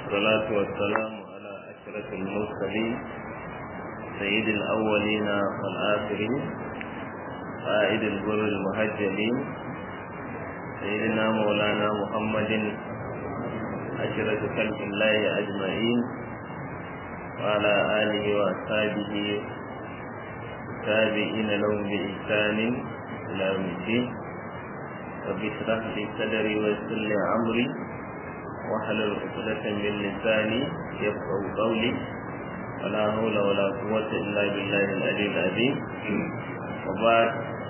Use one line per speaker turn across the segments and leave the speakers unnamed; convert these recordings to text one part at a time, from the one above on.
والصلاة والسلام على أشرف المرسلين سيد الأولين والآخرين قائد البر المهجلين سيدنا مولانا محمد أشرف خلق الله أجمعين وعلى آله وأصحابه تابعين لهم بإحسان إلى يوم الدين رب اشرح لي صدري ويسر لي أمري واحلل عقدة من لساني يفقهوا قولي ولا حول ولا قوة إلا بالله العلي العظيم وبعد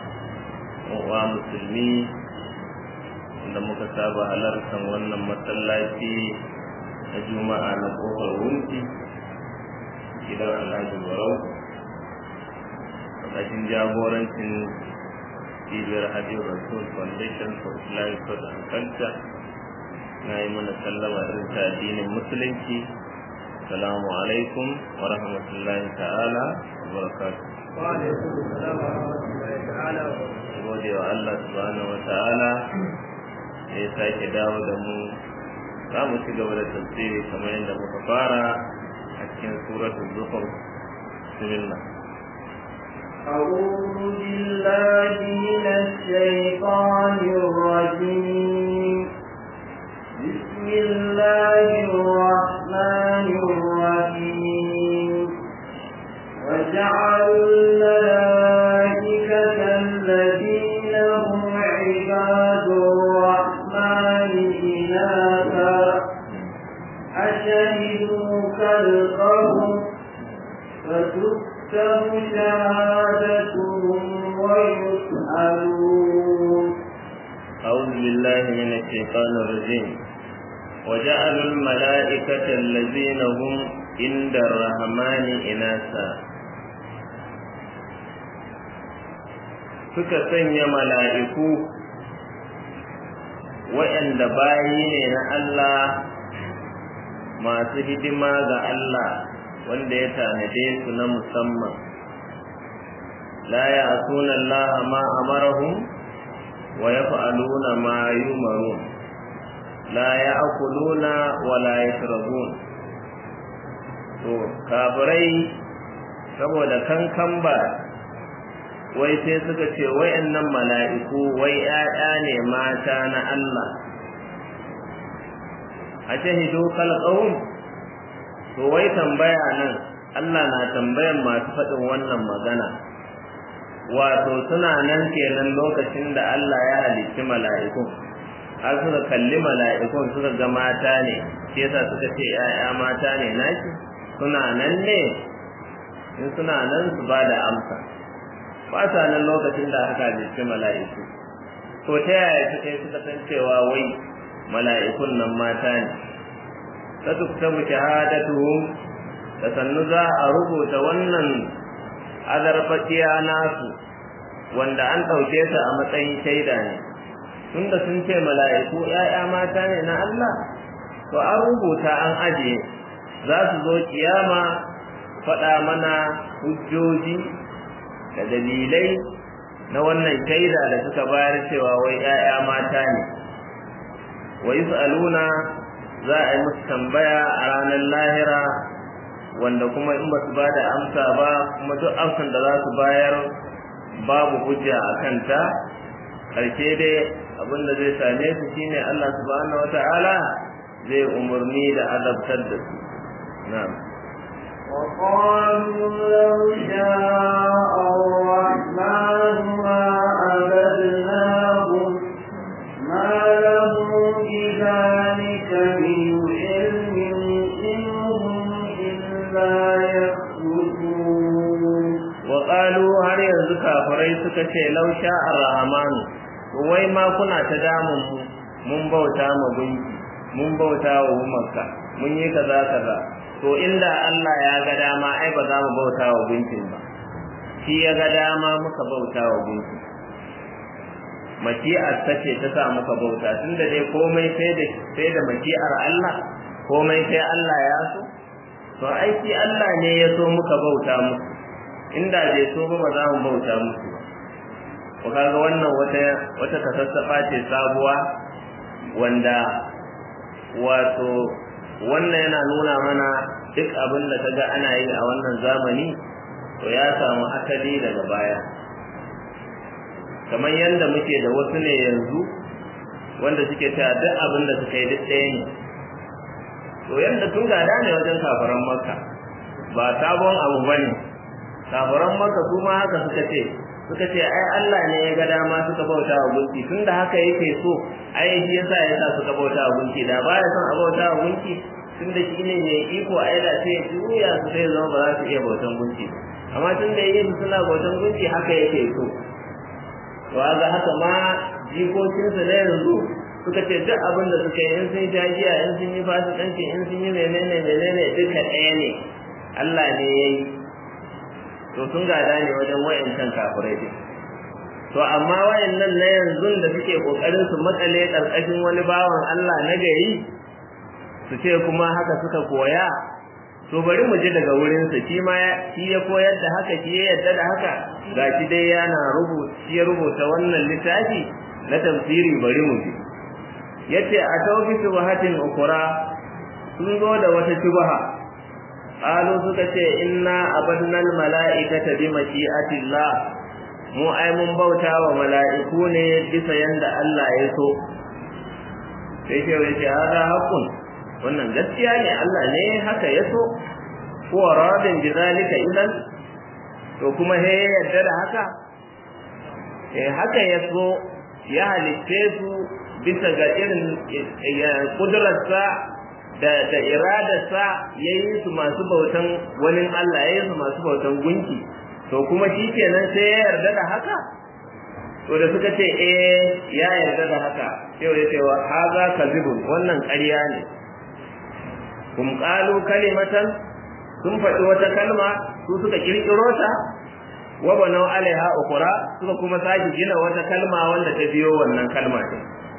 ومسلمين da muka saba halartar wannan masallaci na juma'a na kofar wunti gidan alhaji barau ƙarƙashin jagorancin cibiyar hajji rasul foundation for islamic thought and culture na yi mana sallama irin ta addinin musulunci salamu alaikum wa rahmatullahi ta'ala wa barakatuh gode wa Allah subhanahu wa ta'ala da ya sake dawo da mu za mu ci gaba da tafsiri kamar yadda muka fara a cikin suratul zukhruf bismillah
أعوذ بالله من الشيطان الرجيم بسم الله الرحمن الرحيم وجعلوا الملائكة الذين هم عباد الرحمن إناثا أشهدوا خلقهم فتكتب شهادتهم ويسألون
أعوذ بالله من الشيطان الرجيم وجعلوا الملائكة الذين هم عند الرحمن إناثا suka sanya mala'iku waɗanda bayi ne na Allah masu hidima ga Allah wanda ya tanade su na musamman la ya asuna Allah ma amarahum wa yaf'aluna ma yumarun la ya'kuluna wa la yashrabun to kafirai saboda kankan ba wai sai suka ce wayannan mala'iku wai ƴaƴa ne mata na Allah a shahidu khalqahum to wai tambaya nan Allah na tambayan masu faɗin wannan magana wato suna nan kenan lokacin da Allah ya halicci mala'ikun har suka kalli mala'ikun suka ga mata ne shi yasa suka ce ƴaƴa mata ne naki suna nan ne in suna nan su ba da amsa ba sa nan lokacin da aka halicci mala'iku to ta yaya suka yi suka san cewa wai mala'ikun nan mata ne ta tuktabu shahadatuhum da sannu za a rubuta wannan azarfaciya nasu wanda an ɗauke su a matsayin shaida ne tunda sun ce mala'iku ‘ya'ya mata ne na Allah to an rubuta an ajiye za su zo kiyama faɗa mana hujjoji da dalilai na wannan shaida da suka bayar cewa wai ‘ya'ya mata ne wa yi za a yi musu tambaya a ranar lahira wanda kuma in ba su ba da amsa ba kuma duk amsan da za su bayar babu hujja a kanta ƙarshe dai abinda zai same su shine Allah subhanahu wata'ala zai umarni da azabtar da su na'am
وقالوا لو شاء الرحمن ما عبدناهم ما لهم بذلك من علم إنهم إلا يخرجون
وقالوا هل yanzu kafirai suka ce law sha'a ar-rahman wai ma kuna ta damun mu mun bauta ma gunki mun bauta wa makka mun yi kaza kaza to inda Allah ya ga dama ai ba za mu bauta wa gunkin ba shi ya ga dama muka bauta wa gunkin maci'ar ta ce ta sa muka bauta tunda dai komai sai da sai da maci'ar Allah komai sai Allah ya so to aiki Allah ne ya so muka bauta musu inda bai so ba ba za mu bauta musu ba ko kaga wannan wata wata kasassafa ce sabuwa wanda wato wannan yana nuna mana duk abin da kaga ana yi a wannan zamani to ya samu asali daga baya kamar yadda muke da wasu ne yanzu wanda suke cewa duk abin da suka yi duk ɗaya ne to yadda tun gada ne wajen kafaran makka ba sabon abu ba ne kafaran makka su ma haka suka ce suka ce ai Allah ne ya ga dama suka bauta wa gunki tunda haka yake so ai shi yasa ya sa suka bauta wa gunki da ba ya son a bauta wa gunki tunda shi ne mai iko ai da sai juya su sai zama ba za su iya bautan gunki amma tunda yayin su suna bautan gunki haka yake so to ga haka ma jikokinsu na yanzu suka ce duk abin da suka yi in sun sha giya in sun yi fasikanci in sun yi menene menene duka ɗaya ne Allah ne ya yi to sun gada ne wajen wayancan kafirai din to amma wayannan na yanzu da suke kokarin su makale karkashin wani bawan Allah na gari su ce kuma haka suka koya to bari mu ji daga wurin sa shi ma shi ya koyar da haka shi ya yadda da haka gashi dai yana rubuta shi ya rubuta wannan littafi na tafsiri bari mu ji yace a tawbi subhatin ukura sun zo da wata shubha qalu suka ce inna abadna al malaikata bi mashi'atillah mu ai mun bauta wa mala'iku ne bisa yanda Allah ya so sai ce wai ce hada haqqun wannan gaskiya ne Allah ne haka ya so ko radin bi zalika idan to kuma he yadda da haka eh haka ya so ya halitte su bisa ga irin kudurarsa da da iradarsa ya yi su masu bautan wani Allah ya yi su masu bautan gunki to kuma shi kenan sai ya yarda da haka to da suka ce eh ya yarda da haka sai ya ce wa haza kazibun wannan ƙarya ne kum qalu kalimatan sun faɗi wata kalma su suka kirkiro ta wa banau alaiha ukura suka kuma sake gina wata kalma wanda ta biyo wannan kalma ne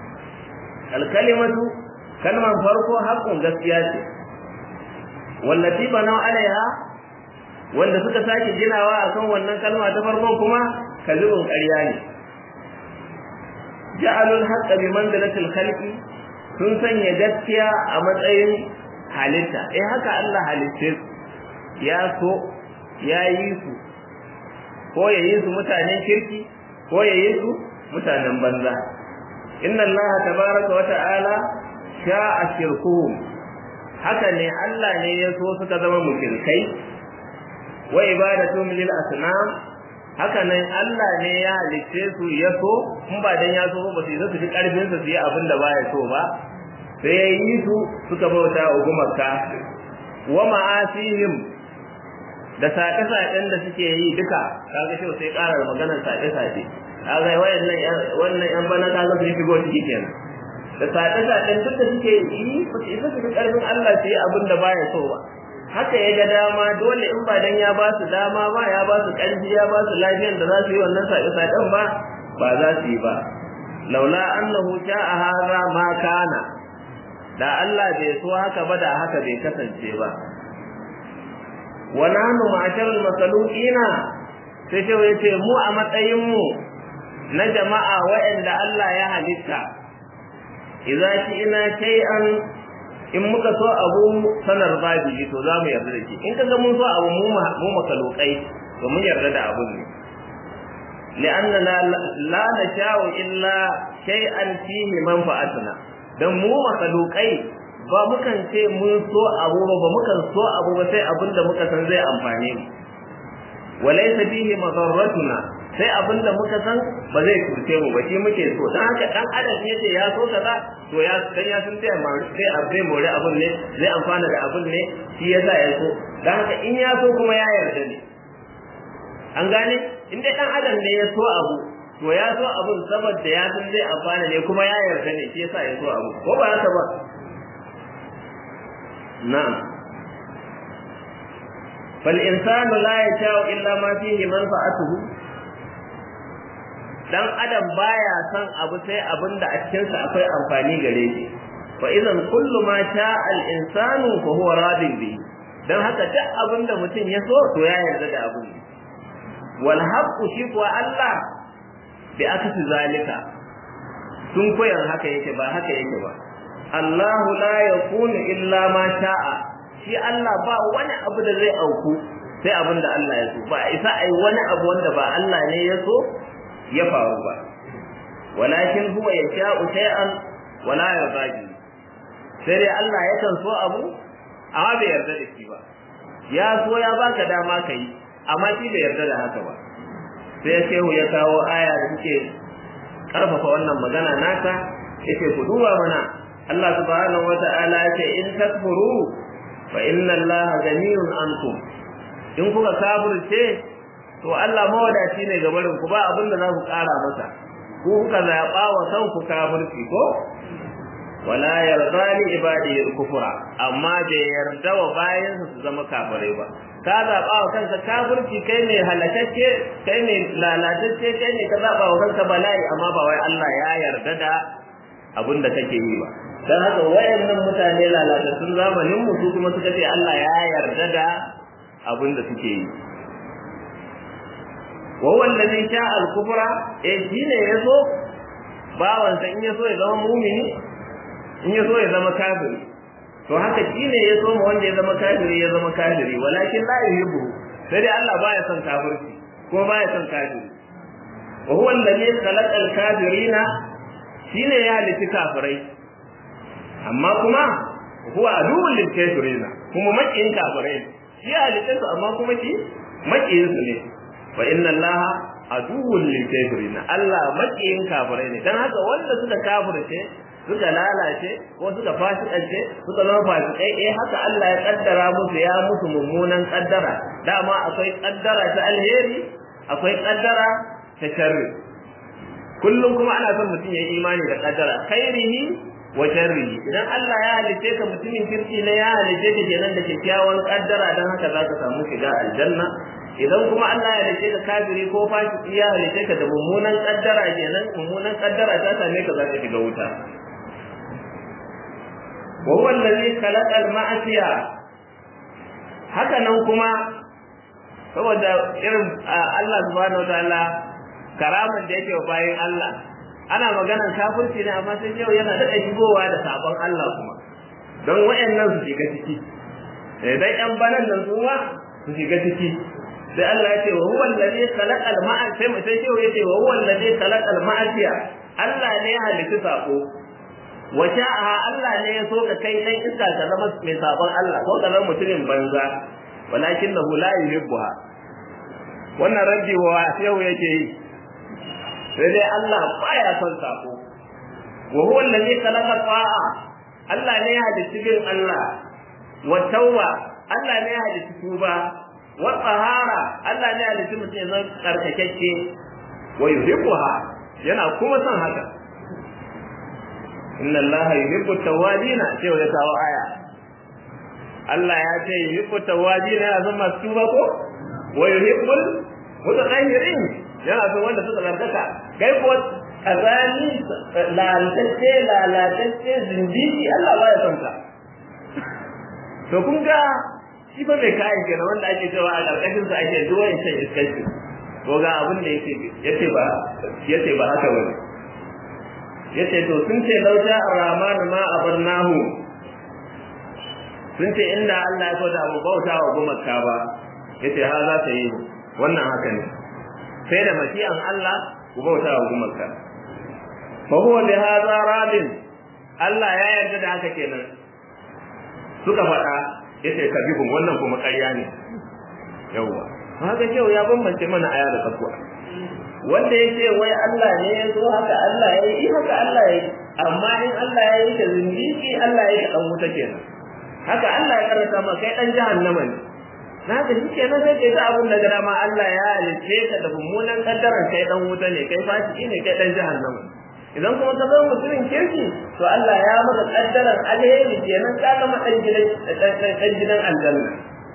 alkalimatu kalman farko haƙƙun gaskiya ce wallati banau alaiha wanda suka sake ginawa akan wannan kalma ta farkon kuma kazibun ƙarya ne ja'alul haqqa bi manzilatil khalqi sun sanya gaskiya a matsayin halitta eh haka Allah halitte su ya so ya yi su ko ya yi su mutanen kirki ko ya yi su mutanen banza inna Allah tabaraka wa ta'ala sha'a shirkuhum haka ne Allah ne ya so suka zama mushrikai wa ibadatuhum lil asnam haka nan Allah ne ya halitte su ya so in ba dan ya so ba su yi su fi karfin su yi abin da baya so ba sai ya yi su suka bauta wa gumarka wa ma'asihim da saƙe-saƙen da suke yi duka kaga shi sai ƙara da maganar saƙe-saƙe kaga wayannan wannan yan bana kaga su shigo ciki kenan da saƙe-saƙen duk da suke yi ba su isa su fi ƙarfin Allah su yi abin da baya so ba haka ya ga dama dole in ba dan ya ba su dama ba ya ba su ƙarfi ya ba su lafiyar da za su yi wannan saƙe-saƙen ba ba za su yi ba laula annahu sha'a hadha ma kana da Allah bai so haka ba da haka bai kasance ba wa nahnu ma'asharul masaluqina sai shi yace mu a matsayin mu na jama'a waɗanda Allah ya halitta idza ina shay'an in muka so abu sanar babi to za mu yarda da shi in kaga mun so abu mu mu makalukai to mun yarda da abun ne li'anna la nasha'u illa shay'an fihi manfa'atuna dan mu makalukai ba mukan ce mun so abu ba ba mukan so abu ba sai abinda muka san zai amfane mu walaysa fihi madarratuna sai abinda muka san ba zai kurce mu ba shi muke so dan haka dan adam yace ya so kaza to ya dan ya san sai sai abai more abun ne zai amfana da abun ne shi yasa ya so dan haka in ya so kuma ya yarda ne an gane in dai dan adam ne ya so abu to ya so abun saboda ya san zai amfana ne kuma ya yarda ne shi yasa ya so abu ko ba haka ba na'am fal insanu la yasha'u illa ma fihi manfa'atuhu dan adam baya son abu sai abinda a cikin sa akwai amfani gare shi fa idan kullu ma sha'a al insanu fa huwa radin bi dan haka duk abinda mutum ya so to ya yarda da abun wal haqqu shi kuwa Allah bi akasi zalika sun koyar haka yake ba haka yake ba Allahu la yakunu illa ma sha'a shi Allah ba wani abu da zai auku sai abin da Allah ya so ba isa ai wani abu wanda ba Allah ne ya so ya faru ba walakin huwa yasha'u shay'an wala yarda sai dai Allah yakan so abu amma bai yarda da shi ba ya so ya baka dama kai amma shi bai yarda da haka ba sai shehu ya kawo aya da take karfafa wannan magana naka yace ku duba mana Allah subhanahu wata'ala yace in takfuru fa inna Allah ganiyun ankum in kuka kafirce to Allah mawadaci ne ga barin ku ba abin da za ku kara masa ku kuka zaba wa kanku kafirci ko wala yarda li ibadihi al-kufra amma bai yarda wa bayan su zama kafirai ba ka zaba wa kanka kafirci kai ne halakacce kai ne lalatacce kai ne ka zaba wa kanka bala'i amma ba wai Allah ya yarda da abin da kake yi ba dan haka wayannan mutane lalatattun zamanin mu su kuma suka ce Allah ya yarda da abin da suke yi wa huwa alladhi sha'a al-kufra eh shine yaso bawansa in yaso ya zama mu'mini in ya so ya zama kafiri to haka shine ya so ma wanda ya zama kafiri ya zama kafiri walakin la yuhibbu sai dai Allah baya son kafirci ko baya son kafiri wa huwa alladhi khalaqa al-kafirina shine ya halitta kafirai amma kuma huwa aduwwul lil kafirina kuma makiyin kafirai shi ya halitta su amma kuma shi makiyin su ne fa inna allaha aduwwul lil kafirina Allah makiyin kafirai ne dan haka wanda suka kafirce suka lalace ko suka fasikance suka zama fasikai eh haka Allah ya kaddara musu ya musu mummunan kaddara dama akwai kaddara ta alheri akwai kaddara ta sharri kullum kuma ana son mutum ya yi imani da kaddara khairihi wa sharrihi idan Allah ya halice ka mutumin kirki ne ya halice ka kenan da kyakkyawan kaddara dan haka zaka samu shiga aljanna idan kuma Allah ya halice ka kafiri ko fasiki ya halice ka da mummunan kaddara kenan mummunan kaddara ta same ka zaka shiga wuta wa huwa allazi khalaqa al-ma'siya haka nan kuma saboda irin Allah subhanahu wataala karaman da yake wa bayin Allah ana maganan kafirci ne amma sai yau yana da shigowa da sabon Allah kuma don wayannan su shiga ciki eh dai yan banan nan su ma su shiga ciki sai Allah ya ce wa huwa allazi khalaqa al-ma'siya sai sai yau yace wa huwa allazi khalaqa al-ma'siya Allah ne ya halitta sako waja'aha Allah ne ya so ka kai dan iska ka zama mai sabon Allah ko ka zama mutumin banza walakinahu la yuhibbuha wannan rabbi wa yau yake yi sai dai Allah baya son sako wa huwa allazi khalaqa ta'a Allah ne ya halitta bin Allah wa tawba Allah ne ya halitta tuba wa tahara Allah ne ya halitta mutum ya zama karkakecce wa yuhibbuha yana kuma son haka inna Allah yuhibbu tawabina sai ya kawo aya Allah ya ce yuhibbu tawabina ya zama tuba ko wa yuhibbul mutatahhirin yana son wanda suka zarkaka kai ko kazani lalatacce lalatacce zindiki Allah ba ya son ka to kun ga shi ba mai kayan kenan wanda ake cewa a karkashin sa ake zuwa in shan iskanci to ga abin da yake yace ba yace ba haka bane yace to sun ce lauja ar-rahman ma abarnahu sun ce inda Allah ya so da mu bauta wa gumaka ba yace ha za ta yi wannan haka ne sai da mashi'an Allah ku bauta wa gumaka fa huwa bi hadha radin Allah ya yarda da haka kenan suka faɗa yace kabihun wannan kuma ƙarya ne yawwa haka yau ya bambance mana aya da tsakuwa wanda yake wai Allah ne ya zo haka Allah ya yi haka Allah ya yi amma in Allah ya yi ka zindiki Allah ya yi ka dan wuta kenan haka Allah ya karanta ma kai dan jahannama ne na ga shi kenan sai kai ta abun da gara ma Allah ya halice ka da mummunan kaddaran kai dan wuta ne kai fasiki ne kai dan jahannama idan kuma ka zama mutumin kirki to Allah ya maka kaddaran alheri kenan ka zama dan gidan dan gidan aljanna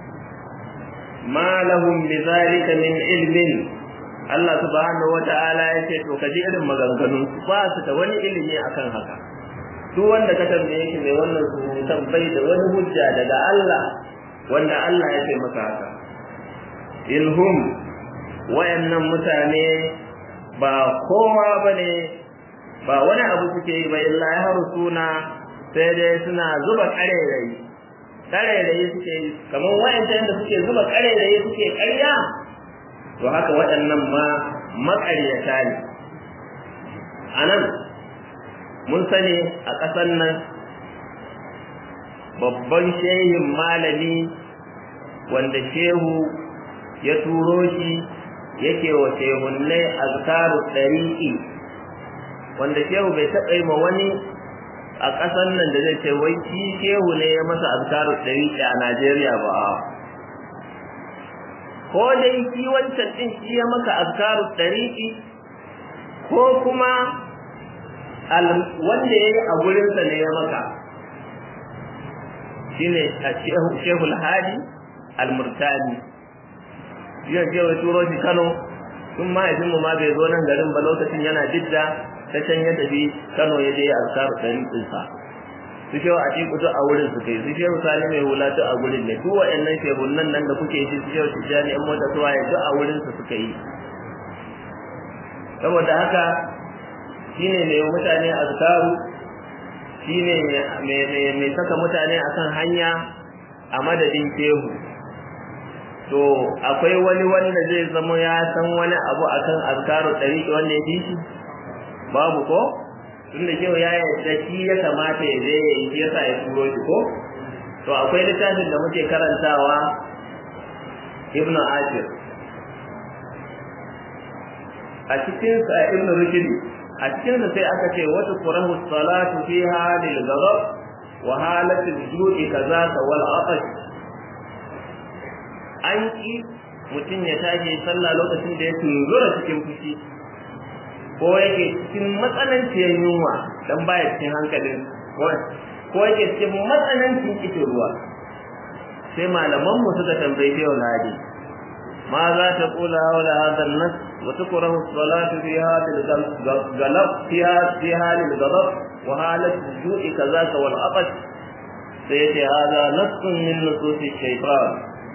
ma lahum bidhalika min ilmin Allah subhanahu wata'ala ya ce to kaji irin maganganun ba su da wani ilimi akan haka duk wanda ka tambaye shi mai wannan surutan bai da wani hujja daga Allah wanda Allah ya ce masa haka ilhum wayannan mutane ba kowa bane ba wani abu suke yi ba illa ya harusuna sai dai suna zuba ƙarairayi ƙarairayi suke yi kamar wa'ancan da suke zuba ƙarairayi suke ƙarya to haka waɗannan ma maƙaryata ne a nan mun sani a ƙasar nan babban shehin malami wanda shehu ya turo shi yake wa shehunnai azkaru ɗari'i wanda shehu bai taɓa yi ma wani a ƙasar nan da zai ce wai shi shehu ne ya masa azkaru ɗari'i a Najeriya ba ko dai shi wancan ɗin shi ya maka azkaru ɗari'i ko kuma wanda ya yi a gurinsa ne ya maka shine shehu al-hadi al-murtani yau ce wai turo shi Kano tun mahaifinmu ma bai zo nan garin ba lokacin yana jidda ta can ya tafi Kano ya je azkaru ɗariƙin sa su shehu a cikin duk a wurin su kai su shehu sani mai hula duk a gurin ne duk waɗannan shehunan nan da kuke ji su shehu tijjani yan mota su waye duk a wurin su suka yi saboda haka shine mai mutane azkaru shine mai saka mutane akan hanya a madadin shehu to akwai wani wanda zai zama ya san wani abu akan azkaru ɗariƙi wanda ya fi shi babu ko tunda shehu ya yarda shi ya kamata ya je ya yi yasa ya turo shi ko to akwai littafin da muke karantawa ibnu ashir a cikin sa ibnu rushdi a cikin sa sai aka ce wata qurahu salatu fiha lil ghadab wa halatul ju'i kazaka wal atash an ki mutum ya tashi sallah lokacin da ya tunzura cikin fushi ko yake cikin matsananciyar yunwa dan baya cikin hankalin ko yake cikin matsanancin kishin ruwa sai malaman mu suka tambaye shi hadi ma za ta kula haula hadha an-nas wa tukrahu as-salatu fi hadha al-galab fi hadha al-ghadab wa halat al-ju'i kadhaka wal atash sai yace hadha nassun min nusus ash-shaytan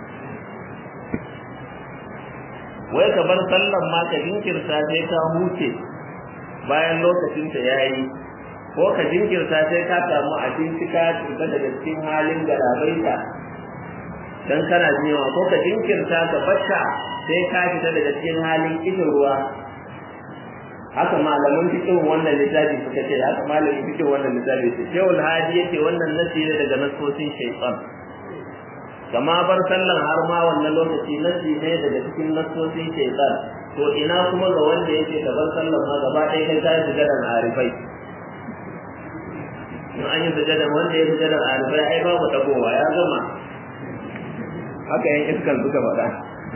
wai ka bar sallan ma ka jinkirta sai ka huce bayan lokacin ta yayi ko ka jinkirta sai ka samu abinci ka tuka daga cikin halin garabaita dan kana jiwa ko ka jinkirta ka bacca sai ka fita daga cikin halin kishin ruwa haka malaman fikin wannan littafi suka ce haka malamin fikin wannan littafi ce shehul hadi yake wannan nasi ne daga nasosin shaytan kama bar sallan har ma wannan lokaci nasi ne daga cikin nasosin shaytan to ina kuma ga wanda yake da bar sallan ma gaba ɗaya kai kai sujadan arifai in an yi sujadan wanda ya sujadan arifai ai babu dagowa ya gama haka yan iskan suka faɗa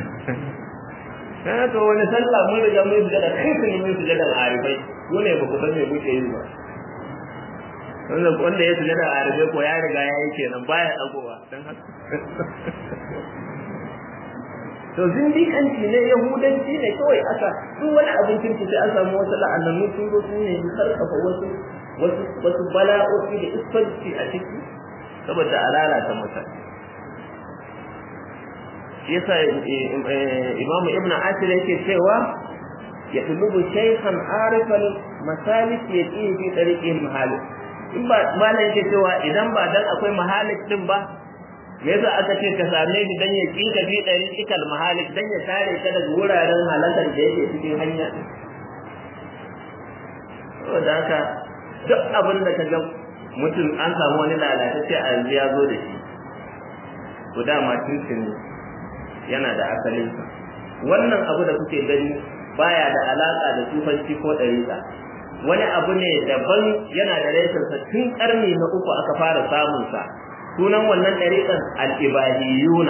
na to wani sallah mun riga mun sujada kai sun yi mun sujadan arifai ko ne ba ku san me kuke yi ba wanda wanda ya sujada arifai ko ya riga ya yi kenan baya dagowa dan haka to zindiƙanci ne yahudanci ne kawai aka duk wani abin kirki sai an samu wasu la'annanu sun zo sun ne sarkafa wasu wasu wasu bala'o'i da isfanci a ciki saboda a lalata mutane yasa imam ibn asir yake cewa ya tulubu shaykhan arifan masalik yati fi tariqil mahalik in ba malan yake cewa idan ba dan akwai mahalik din ba me yasa aka ce ka same shi dan ya kika fi ɗari ikal mahalik dan ya kare ka daga wuraren halakar da yake cikin hanya saboda haka duk abin da ka ga mutum an samu wani lalatacce a yanzu ya zo da shi to dama tuntun yana da asalinsa wannan abu da kuke gani baya da alaka da tufanci ko ɗariƙa wani abu ne daban yana da reshensa tun ƙarni na uku aka fara samunsa sunan wannan ɗariƙan al'ibahiyuna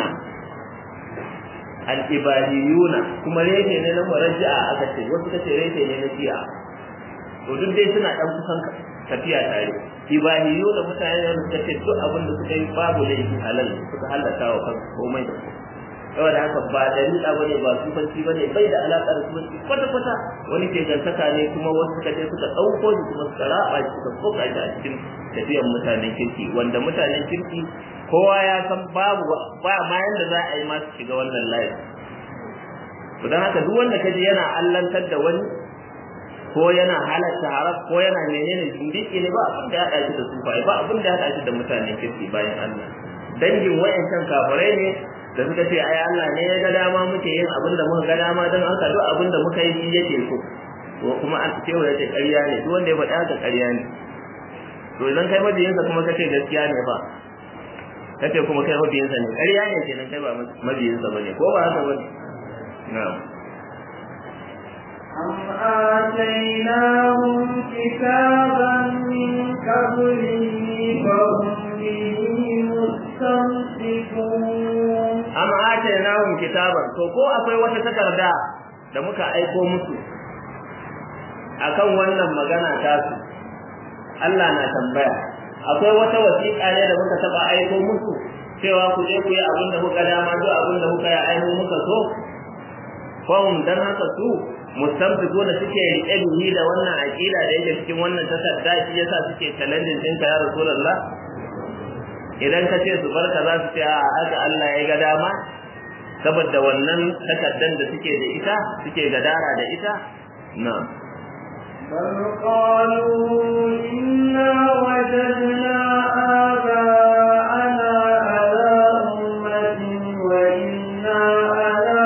al'ibahiyuna kuma reshe ne na muraji'a aka ce wasu kace reshe ne na shi'a to duk dai suna ɗan kusan tafiya tare ibahiyuna mutane da suka ce duk abin da suka yi babu laifi halal suka halatta wa kansu komai da komai saboda haka ba dalila bane ba sufanci bane bai da alaka da sufanci kwata kwata wani ke gantaka ne kuma wasu suka je suka dauko shi kuma suka raba shi suka koka shi a cikin tafiyan mutanen kirki wanda mutanen kirki kowa ya san babu ba ma yanda za a yi ma su shiga wannan layin to dan haka duk wanda kaji yana allantar da wani ko yana halatta haram ko yana menene zindiki ne ba abin da ya haɗa shi da sufai ba abin da ya haɗa shi da mutanen kirki bayan Allah dangin wayancan kafirai ne da suka ce ai Allah ne ya ga dama muke yin abin da muka ga dama don haka duk abin da muka yi shi yake so to kuma an ce ya ce ƙarya ne duk wanda ya faɗa haka ƙarya ne to idan kai mabiyinsa kuma kace gaskiya ne ba kace kuma kai mabiyinsa ne ƙarya ne kenan kai ba mabiyinsa bane ko ba haka bane na'am
أم آتيناهم كتابا من قبله فهم به مستمسكون
am atainahum kitaban to ko akwai wata takarda da muka aiko musu akan wannan magana ta su Allah na tambaya akwai wata wasiƙa ne da muka taba aiko musu cewa ku je ku yi abin da muka dama duk abin da muka yi aiko muka so fahim dan haka su mustamfiku da suke riƙe bihi da wannan aƙida da yake cikin wannan takarda shi yasa suke challenging ɗinka ya rasulullah idan ka ce su barka za su ce a haka Allah ya ga dama saboda wannan takaddan da suke da ita suke gadara da ita na
بل قالوا إنا وجدنا آباءنا على أمة وإنا على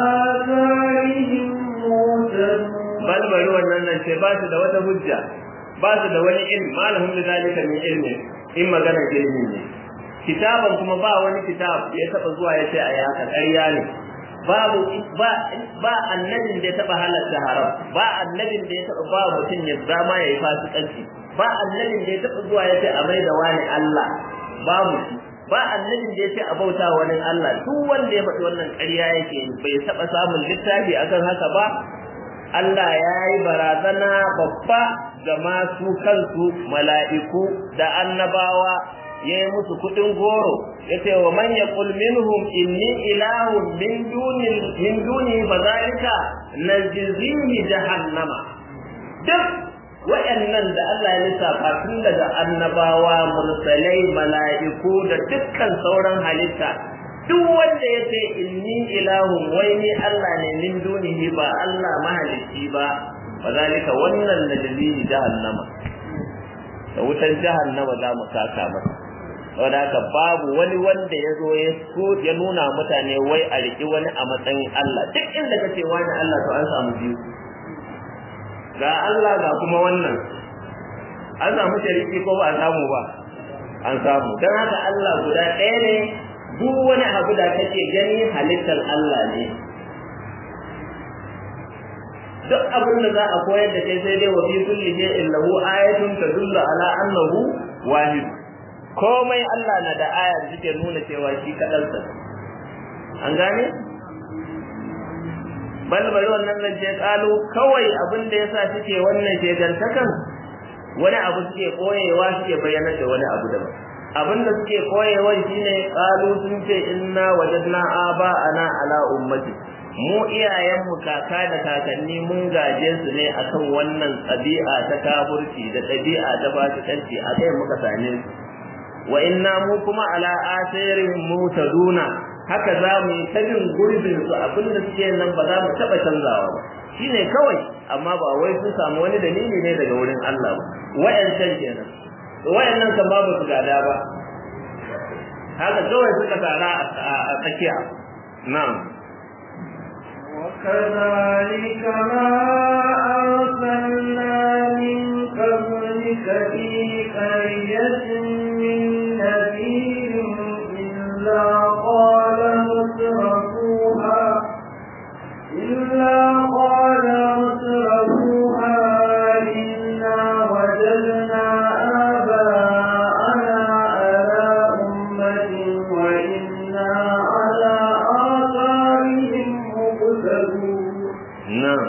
آثارهم مهتدون
bal bari wannan nan ce ba su da wata hujja ba su da wani ilmi malahum li zalika min ilmi in magana ilmi ne kitaban kuma ba wani kitab ya taba zuwa ya ce ayi haka ƙarya ne babu ba ba annabin da ya taba halatta haram ba annabin da ya taba ba mutum ya zama yayi fasikanci ba annabin da ya taba zuwa ya ce a mai da wani Allah babu shi ba annabin da ya ce a bauta wani Allah duk wanda ya faɗi wannan ƙarya yake bai taba samun littafi akan haka ba Allah ya yi barazana babba ga masu kansu mala'iku da annabawa ya yi musu kuɗin goro ya ce wa man yaqul minhum inni ilahun min duni min duni fa zalika najzihi jahannama duk wayannan da Allah ya lissafa tun daga annabawa mursalai mala'iku da dukkan sauran halitta duk wanda ya ce inni ilahun wai ni Allah ne min dunihi ba Allah mahalicci ba fa zalika wannan najzihi jahannama da wutan jahannama za mu saka masa saboda haka babu wani wanda ya zo ya so ya nuna mutane wai a riƙi wani a matsayin Allah duk inda kace wani Allah to an samu biyu ga Allah ga kuma wannan an samu shariki ko ba a samu ba an samu don haka Allah guda ɗaya ne duk wani abu da kake gani halittar Allah ne duk abin da za a koyar da kai sai dai wa fi kulli shay'in lahu ayatun tadullu ala annahu wahid komai Allah na da aya da take nuna cewa shi kadansa an gane bal bari wannan zance kalu kawai abin da yasa suke wannan shegantakan wani abu suke koyewa suke bayyana da wani abu daban abin da suke koyewa shine kalu sun ce inna wajadna aba ana ala ummati mu iyayenmu kaka da kakanni mun gaje su ne akan wannan ɗabi'a ta kafurci da ɗabi'a ta fasikanci a kai muka same su wa inna mu kuma ala asirihim mutaduna haka za mu yi ta bin gurbin su abin da suke nan ba za mu taɓa canzawa ba shine kawai amma ba wai sun samu wani dalili ne daga wurin Allah ba wayancan kenan wayannan kan babu su gada ba haka kawai suka tara a tsakiya na'am
وكذلك ما أرسلنا من قبلك في قرية من نذير إلا قال مترفوها إلا قال مترفوها إنا وجدنا آباءنا على أمة وإنا على آثارهم مقتدون
na'am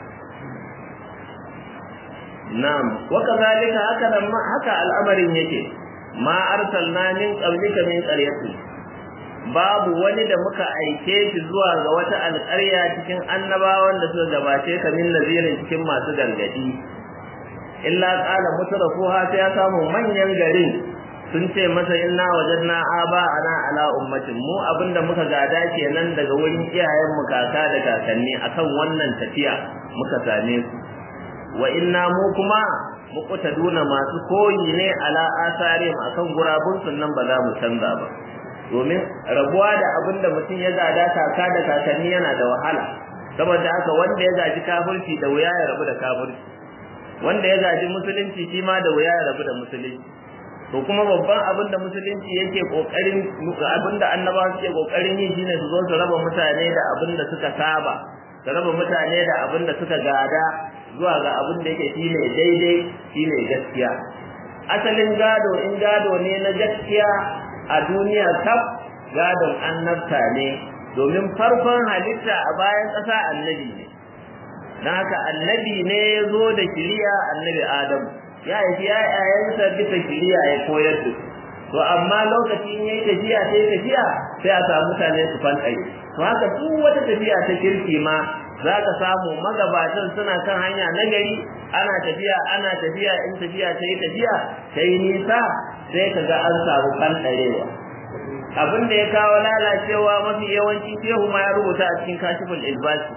na'am wa kadhalika haka nan ma haka al'amarin yake ma arsalna min qablika min qaryati babu wani da muka aike shi zuwa ga wata alƙarya cikin annabawan da suka gabace ka min nazirin cikin masu gargadi illa qala mutrafuha sai ya samu manyan garin sun ce masa inna wajadna aba ana ala ummatin mu abinda muka gada kenan daga wurin iyayen mu kaka da kakanni akan wannan tafiya muka same su wa inna mu kuma muqtaduna masu koyi ne ala asari akan gurabun sunnan ba za mu canza ba domin rabuwa da abin da mutum ya gada kaka da kakanni yana da wahala saboda haka wanda ya gaji kafirci da wuya ya rabu da kafirci wanda ya gaji musulunci shi ma da wuya ya rabu da musulunci to kuma babban abin da musulunci yake kokarin abin da annabawa suke kokarin yi shine su zo su raba mutane da abin da suka saba su raba mutane da abin da suka gada zuwa ga abin da yake shine daidai shine gaskiya asalin gado in gado ne na gaskiya a duniya kaf gadon annabta ne domin farkon halitta a bayan ƙasa annabi ne don haka annabi ne ya zo da kiriya annabi adamu ya haifi ‘ya'yayensa bisa kiriya ya koyar da to amma lokacin ya yi tafiya sai tafiya sai a samu mutane su fanɗare to haka duk wata tafiya ta kirki ma za ka samu magabatan suna kan hanya na gari ana tafiya ana tafiya in tafiya ta yi tafiya ta yi nisa sai ka ga an samu fanɗarewa abin da ya kawo lalacewa mafi yawanci shehu ma ya rubuta a cikin kashifin ilbasi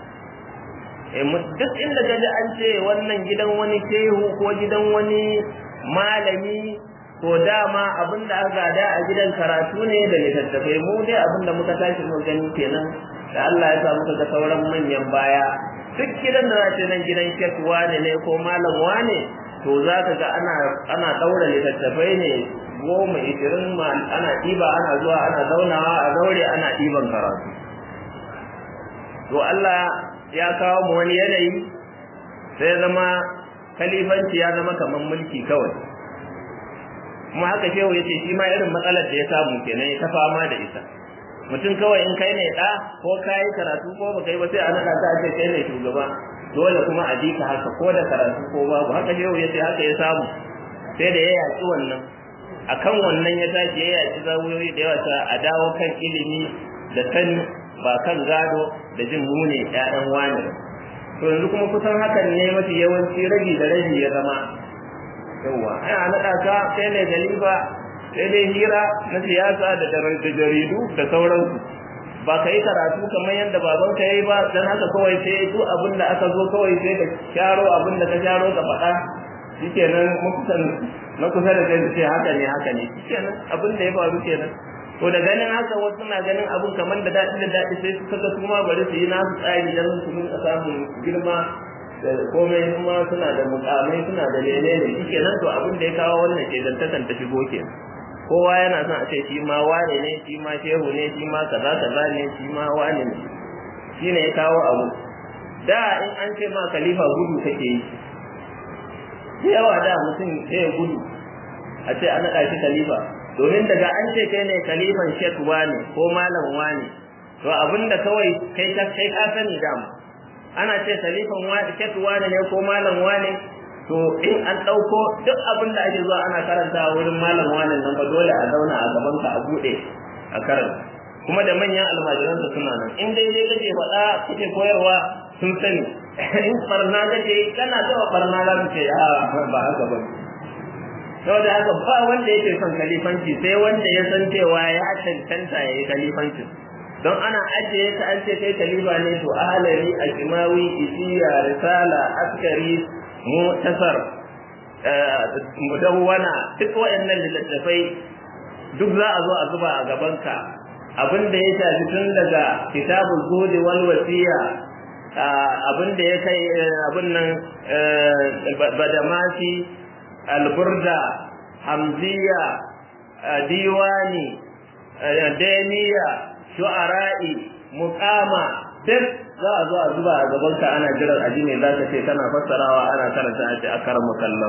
duk inda ka ji an ce wannan gidan wani shehu ko gidan wani malami to dama abin da aka gada a gidan karatu ne da littattafai mu dai abin da muka tashi mu gani kenan da Allah ya sa muka ga sauran manyan baya duk gidan da za ce nan gidan shek wane ne ko malam wane to za ka ga ana ana daura littattafai ne goma ishirin ana ɗiba ana zuwa ana zaunawa a zaure ana ɗiban karatu to Allah ya kawo mu wani yanayi sai zama kalifanci ya zama kamar mulki kawai kuma haka shehu ya ce shi ma irin matsalar da ya samu kenan ya ta fama da ita mutum kawai in kai ne ɗa ko ka yi karatu ko ba kai ba sai a naɗa ka ce kai ne shugaba dole kuma a ji ka haka ko da karatu ko babu haka shehu ya ce haka ya samu sai da ya yaƙi wannan akan wannan ya tashi ya yaƙi zawuyoyi da yawa a dawo kan ilimi da sani ba kan gado da jin mu ne ƴaƴan wani to yanzu kuma kusan hakan ne mafi yawanci rabi da rabi ya zama yawa ai a naɗa ka sai ne galiba sai dai hira na siyasa da jaridu da sauransu ba ka yi karatu kamar yadda baban ka yi ba dan haka kawai sai duk abin da aka zo kawai sai ka sharo abin da ka sharo ka faɗa shikenan mukusan na kusa da kai sai haka ne haka ne shikenan abin da ya faru kenan to da ganin haka wasu na ganin abun kamar da daɗi da daɗi sai suka ga kuma bari su yi nasu tsari don su rinka samun girma da komai kuma suna da mukamai suna da lele ne shike nan to abin da ya kawo wannan ke zantakan ta shigo ke kowa yana son a ce shi ma wane ne shi ma shehu ne shi ma kaza kaza ne shi ma wane ne shi ne ya kawo abu da in an ce ma khalifa gudu kake yi yawa da mutum sai ya gudu a ce an naɗa shi khalifa domin daga an ce kai ne kalifan shek wane ko malam wane to abinda kawai kai ka kai ka sani dama ana ce kalifan wane shek wane ne ko malam wane to in an dauko duk abin da ake zuwa ana karanta wurin malam wane nan ba dole a zauna a gaban ka a bude a karanta kuma da manyan almajiran su suna nan in dai dai kake faɗa kake koyarwa sun sani in barna kake kana zuwa barna za su ce a ba haka ba saboda haka ba wanda yake son kalifanci sai wanda ya san cewa ya cancanta ya yi kalifanci don ana ajiye ta an ce kai kalifa ne to ahalari ajimawi isiya risala askari mutasar mudawwana duk waɗannan littattafai duk za a zo a zuba a gabanka abin da ya shafi tun daga kitabul zuhdi wal wasiya abin da ya kai abin nan badamasi alburda hamziya diwani daniya shu'ara'i muqama duk za a zo a zuba a gaban ka ana jiran aji ne za ka ce kana fassarawa ana karanta a ce a karan makallau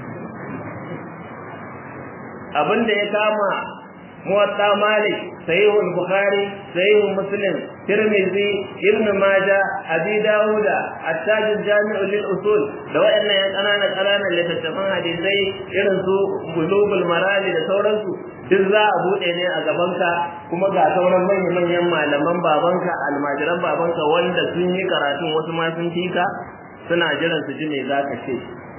abin da ya kama muwatta malik sahihul bukhari sahihul muslim tirmidhi ibn majah abi dauda at-taj jami'u lil usul da wayannan yan kanana kanana littattafan hadisai irin su bulugul marali da sauransu duk za a bude ne a gabanka kuma ga sauran manyan manyan malaman babanka almajiran babanka wanda sun yi karatun wasu ma sun fika suna jiran su ji me zaka ce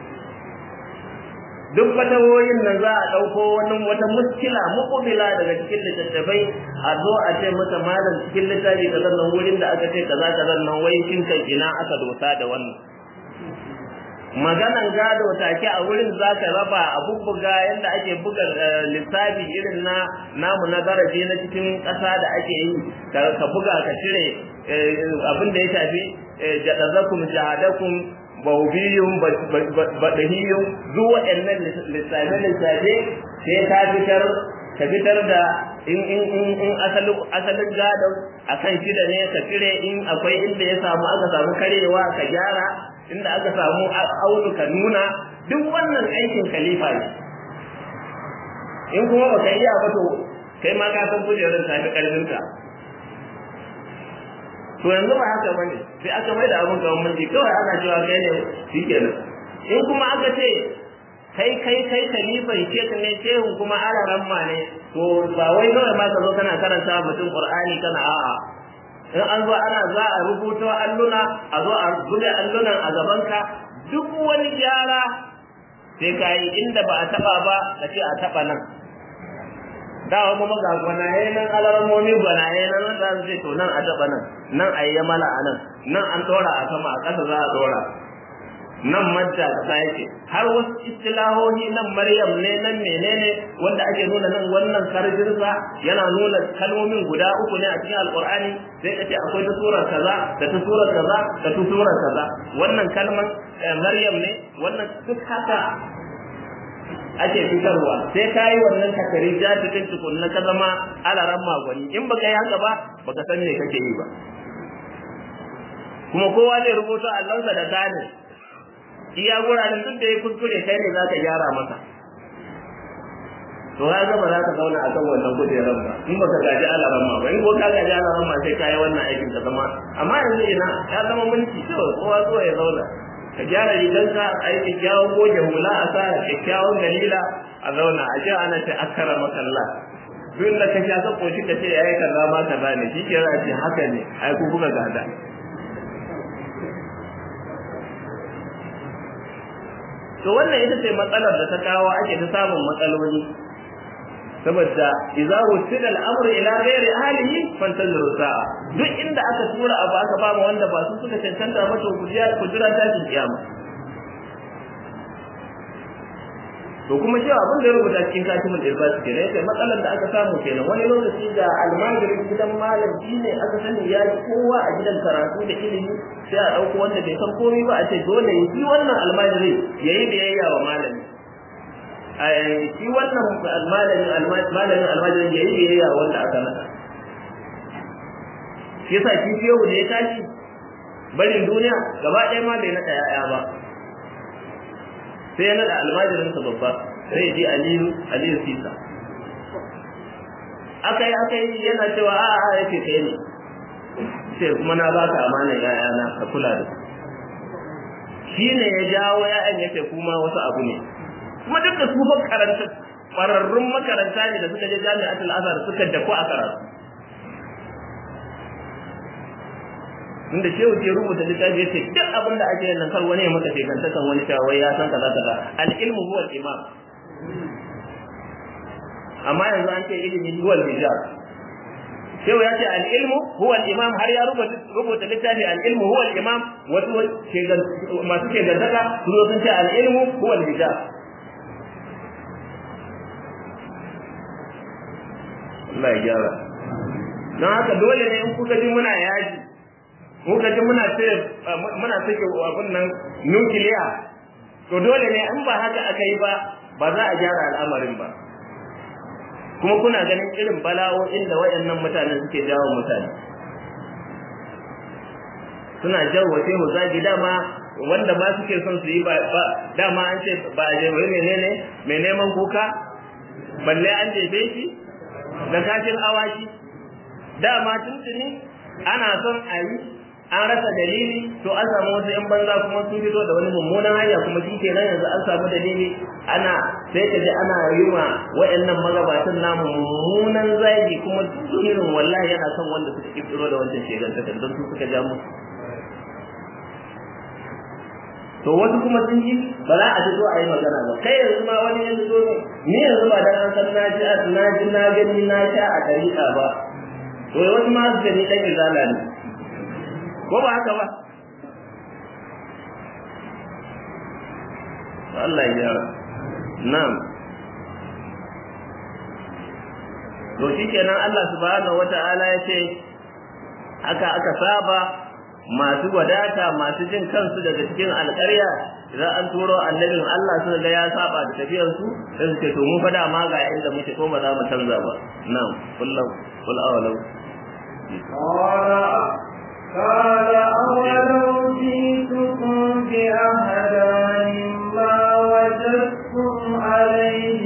duk fatawoyin nan za a ɗauko wani wata muskila muƙubila daga cikin littattafai a zo a ce mata malam cikin littafi kaza nan wurin da aka ce kaza kaza nan wai shin kan ina aka dosa da wannan maganan gado take a wurin zaka raba a bubbuga yadda ake buga lissafi irin na namu na garaje na cikin ƙasa da ake yi ka buga ka cire abin da ya shafi jadazakum jahadakum bawbiyun badahiyun duk waɗannan lissafe lissafe sai ka fitar ka fitar da in in in in asalin asalin gado akan shida ne ka cire in akwai inda ya samu aka samu karewa ka gyara inda aka samu aunu ka nuna duk wannan aikin khalifa ne in kuma baka iya ba to kai ma ka san kujerar tafi karfin ka to yanzu ba haka bane sai aka mai da abun gaban mulki kawai ana cewa kai ne shikenan in kuma aka ce kai kai kai khalifan shek ne shehun kuma alaran ma ne to ba wai kawai ma ka zo kana karanta mutum qur'ani kana a'a in an zo ana za a rubuta alluna a zo a buga allunan a gabanka duk wani gyara sai ka yi inda ba a taba ba ka ce a taba nan dawa kuma ga gwanaye nan alarmomi gwanaye nan za su ce to nan a taba nan nan a yi yamala a nan nan an ɗora a sama a ƙasa za a ɗora nan madda ta yake har wasu istilahohi nan maryam ne nan menene wanda ake nuna nan wannan karjinsa yana nuna kalmomin guda uku ne a cikin alqur'ani sai kace akwai ta surar kaza da ta surar kaza da ta surar kaza wannan kalmar maryam ne wannan duk haka ake fitarwa sai ka yi wannan takari ja cikin tukunna ka zama alaran magwani in baka yi haka ba baka san me kake yi ba kuma kowa zai rubuta allonsa da tani iya guraren duk da ya kuskure kai ne za ka gyara masa to ya gaba za ka zauna a kan wannan kujerar ba in baka gaji alaran ma ba in ko ka gaji alaran ma sai ka yi wannan aikin ka zama amma yanzu ina ya zama mulki kawai kowa zuwa ya zauna ka gyara riganka a yi kyakkyawan goge hula a sa kyakkyawan dalila a zauna a ce ana ce akara makalla duk da ka sha ka koshi ka ce ya yi kaza ma kaza ne shi ke ce haka ne ai ku kuka gada to wannan ita ce matsalar da ta kawo ake ta samun matsaloli saboda idza wusila al-amru ila ghairi ahlihi fantaziru sa'a duk inda aka tura abu aka ba mu wanda ba su suka cancanta ba to ku jira ku jira ta kiyama to kuma cewa abin da ya rubuta cikin katimul irbas kenan sai matsalar da aka samu kenan wani lokaci da almajirin gidan malam ne aka sani ya ji kowa a gidan karatu da ilimi sai a dauko wanda bai san komai ba a ce dole ya yi wannan almajiri yayi biyayya wa malami shi wannan malamin malamin almajirin yayi biyayya wanda aka nada shi yasa shi yau da ya tashi barin duniya gaba ɗaya ma bai naɗa ya'ya ba sai ya naɗa almajirinsa babba sai ji aliyu aliyu sisa aka yi aka yi yana cewa a a yake kai ne sai kuma na baka amanar ya'yana ka kula da su shi ne ya jawo ya'yan yace kuma wasu abu ne kuma duk da su fa karanta ƙwararrun makaranta ne da suka je jami'atul azhar suka dafu a karatu inda shehu ke rubuta littafi yace duk abin da ake nan kar wani ya maka shekanta kan wani shawai ya san kaza kaza al ilmu huwa al imam amma yanzu an ce ilimi huwa al hijab shehu ya ce al ilmu huwa al imam har ya rubuta rubuta littafi al ilmu huwa al imam wasu masu ke gantaka su sun ce al ilmu huwa al hijab Allah ya gyara don haka dole ne in kuka ji muna yaji muka ji muna ce muna sake abin nan nukiliya to dole ne in ba haka aka yi ba ba za a gyara al'amarin ba kuma kuna ganin irin bala'o'in da wayannan mutanen suke jawo mutane suna jawo shehu zagi dama wanda ma suke son su yi ba dama an ce ba a je wai menene mai neman kuka balle an jefe shi da kashin awaki dama tuntuni ana son a yi an rasa dalili to an samu wasu yan banza kuma sun fito da wani mummunan hanya kuma shi kenan yanzu an samu dalili ana sai ka ji ana yi wa waɗannan magabatan namu mummunan zagi kuma duk irin wallahi yana son wanda suka kirkiro da wancan shegantakar don su suka ja musu to wasu kuma sun ji ba za a fito a yi magana ba kai yanzu ma wani yanzu zo ne ni yanzu ba dan an san na ji na ji na gani na sha a dariƙa ba to wasu ma su gani ɗan izala ne ko ba haka ba Allah ya gyara na'am to shikenan Allah subhanahu wata'ala ya ce haka aka saba masu wadata masu jin kansu daga cikin alƙarya idan an turo annabin Allah suka ga ya saba da tafiyar su sai su ce to mu fada ma ga inda muke ko ba za mu canza ba na'am kullu kul awalau
قال أولو جئتكم بأهدى مما وجدتم عليه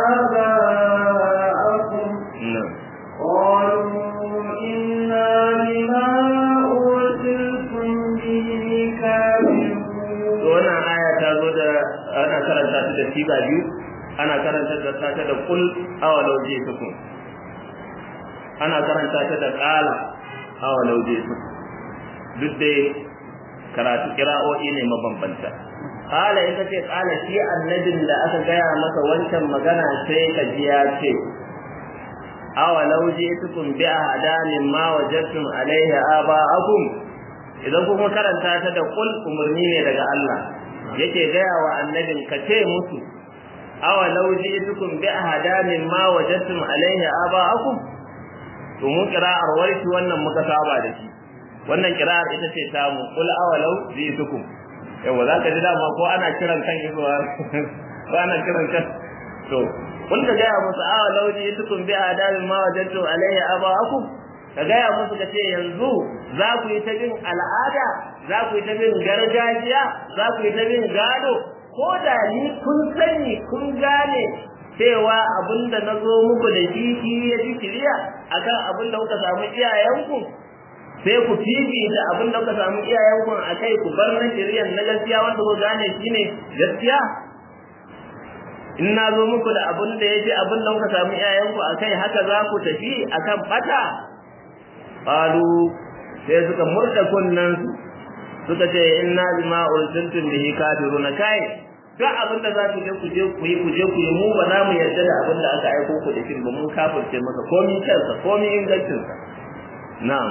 آباءكم
na'am
قالوا إنا بما أرسلتم به كافرون
to wannan aya ta zo da ana karanta ta da siga biyu ana karanta da ta da kul awalau jitukum ana karanta ta da qala awalau jitukum duk dai karatu kira'o'i ne mabambanta qala in kace qala shi annabin da aka gaya maka wancan magana sai ka ji ya ce awalau jitukum bi ahdanin ma wajadtum alaihi aba'akum idan kuma karanta ta da kul umarni ne daga Allah yake gaya wa annabin ka ce musu awa law ji'tukum bi ahadamin ma wajadtum alaihi aba'akum to mu qira'ar warshi wannan muka saba da shi wannan qira'ar ita ce ta mu kul awa law ji'tukum yawa zaka ji dama ko ana kiran kan izuwa ko ana kiran kan to kun ka gaya musu awa law ji'tukum bi ahadamin ma wajadtum alaihi aba'akum ka gaya musu ka ce yanzu za ku yi ta bin al'ada za ku yi ta bin gargajiya za ku yi ta bin gado ko da ni kun sani kun gane cewa abin da na zo muku da shi shi ya fi shirya akan abin da kuka samu iyayenku sai ku fifita abin da kuka samu iyayenku a kai ku bar na shiryan na gaskiya wanda ku gane shi ne gaskiya in na zo muku da abin da ya fi abin da kuka samu iyayenku a kai haka za ku tafi akan bata qalu sai suka murda kunnan su suka ce inna bima ursiltum bihi kafiruna kai duk abin da za ku je ku je ku yi ku je ku yi mu ba za mu yarda da abin da aka aiko ku da shi ba mun kafirce maka komi kansa komi ingancin sa na'am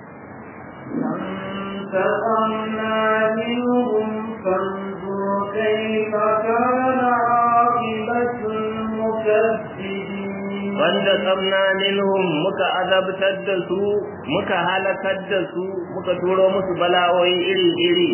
فانتقمنا منهم فانظر كيف كان عاقبة المكذبين
wanda tsamna minhum muka azabtar da su muka halakar da su muka turo musu bala'o'i iri-iri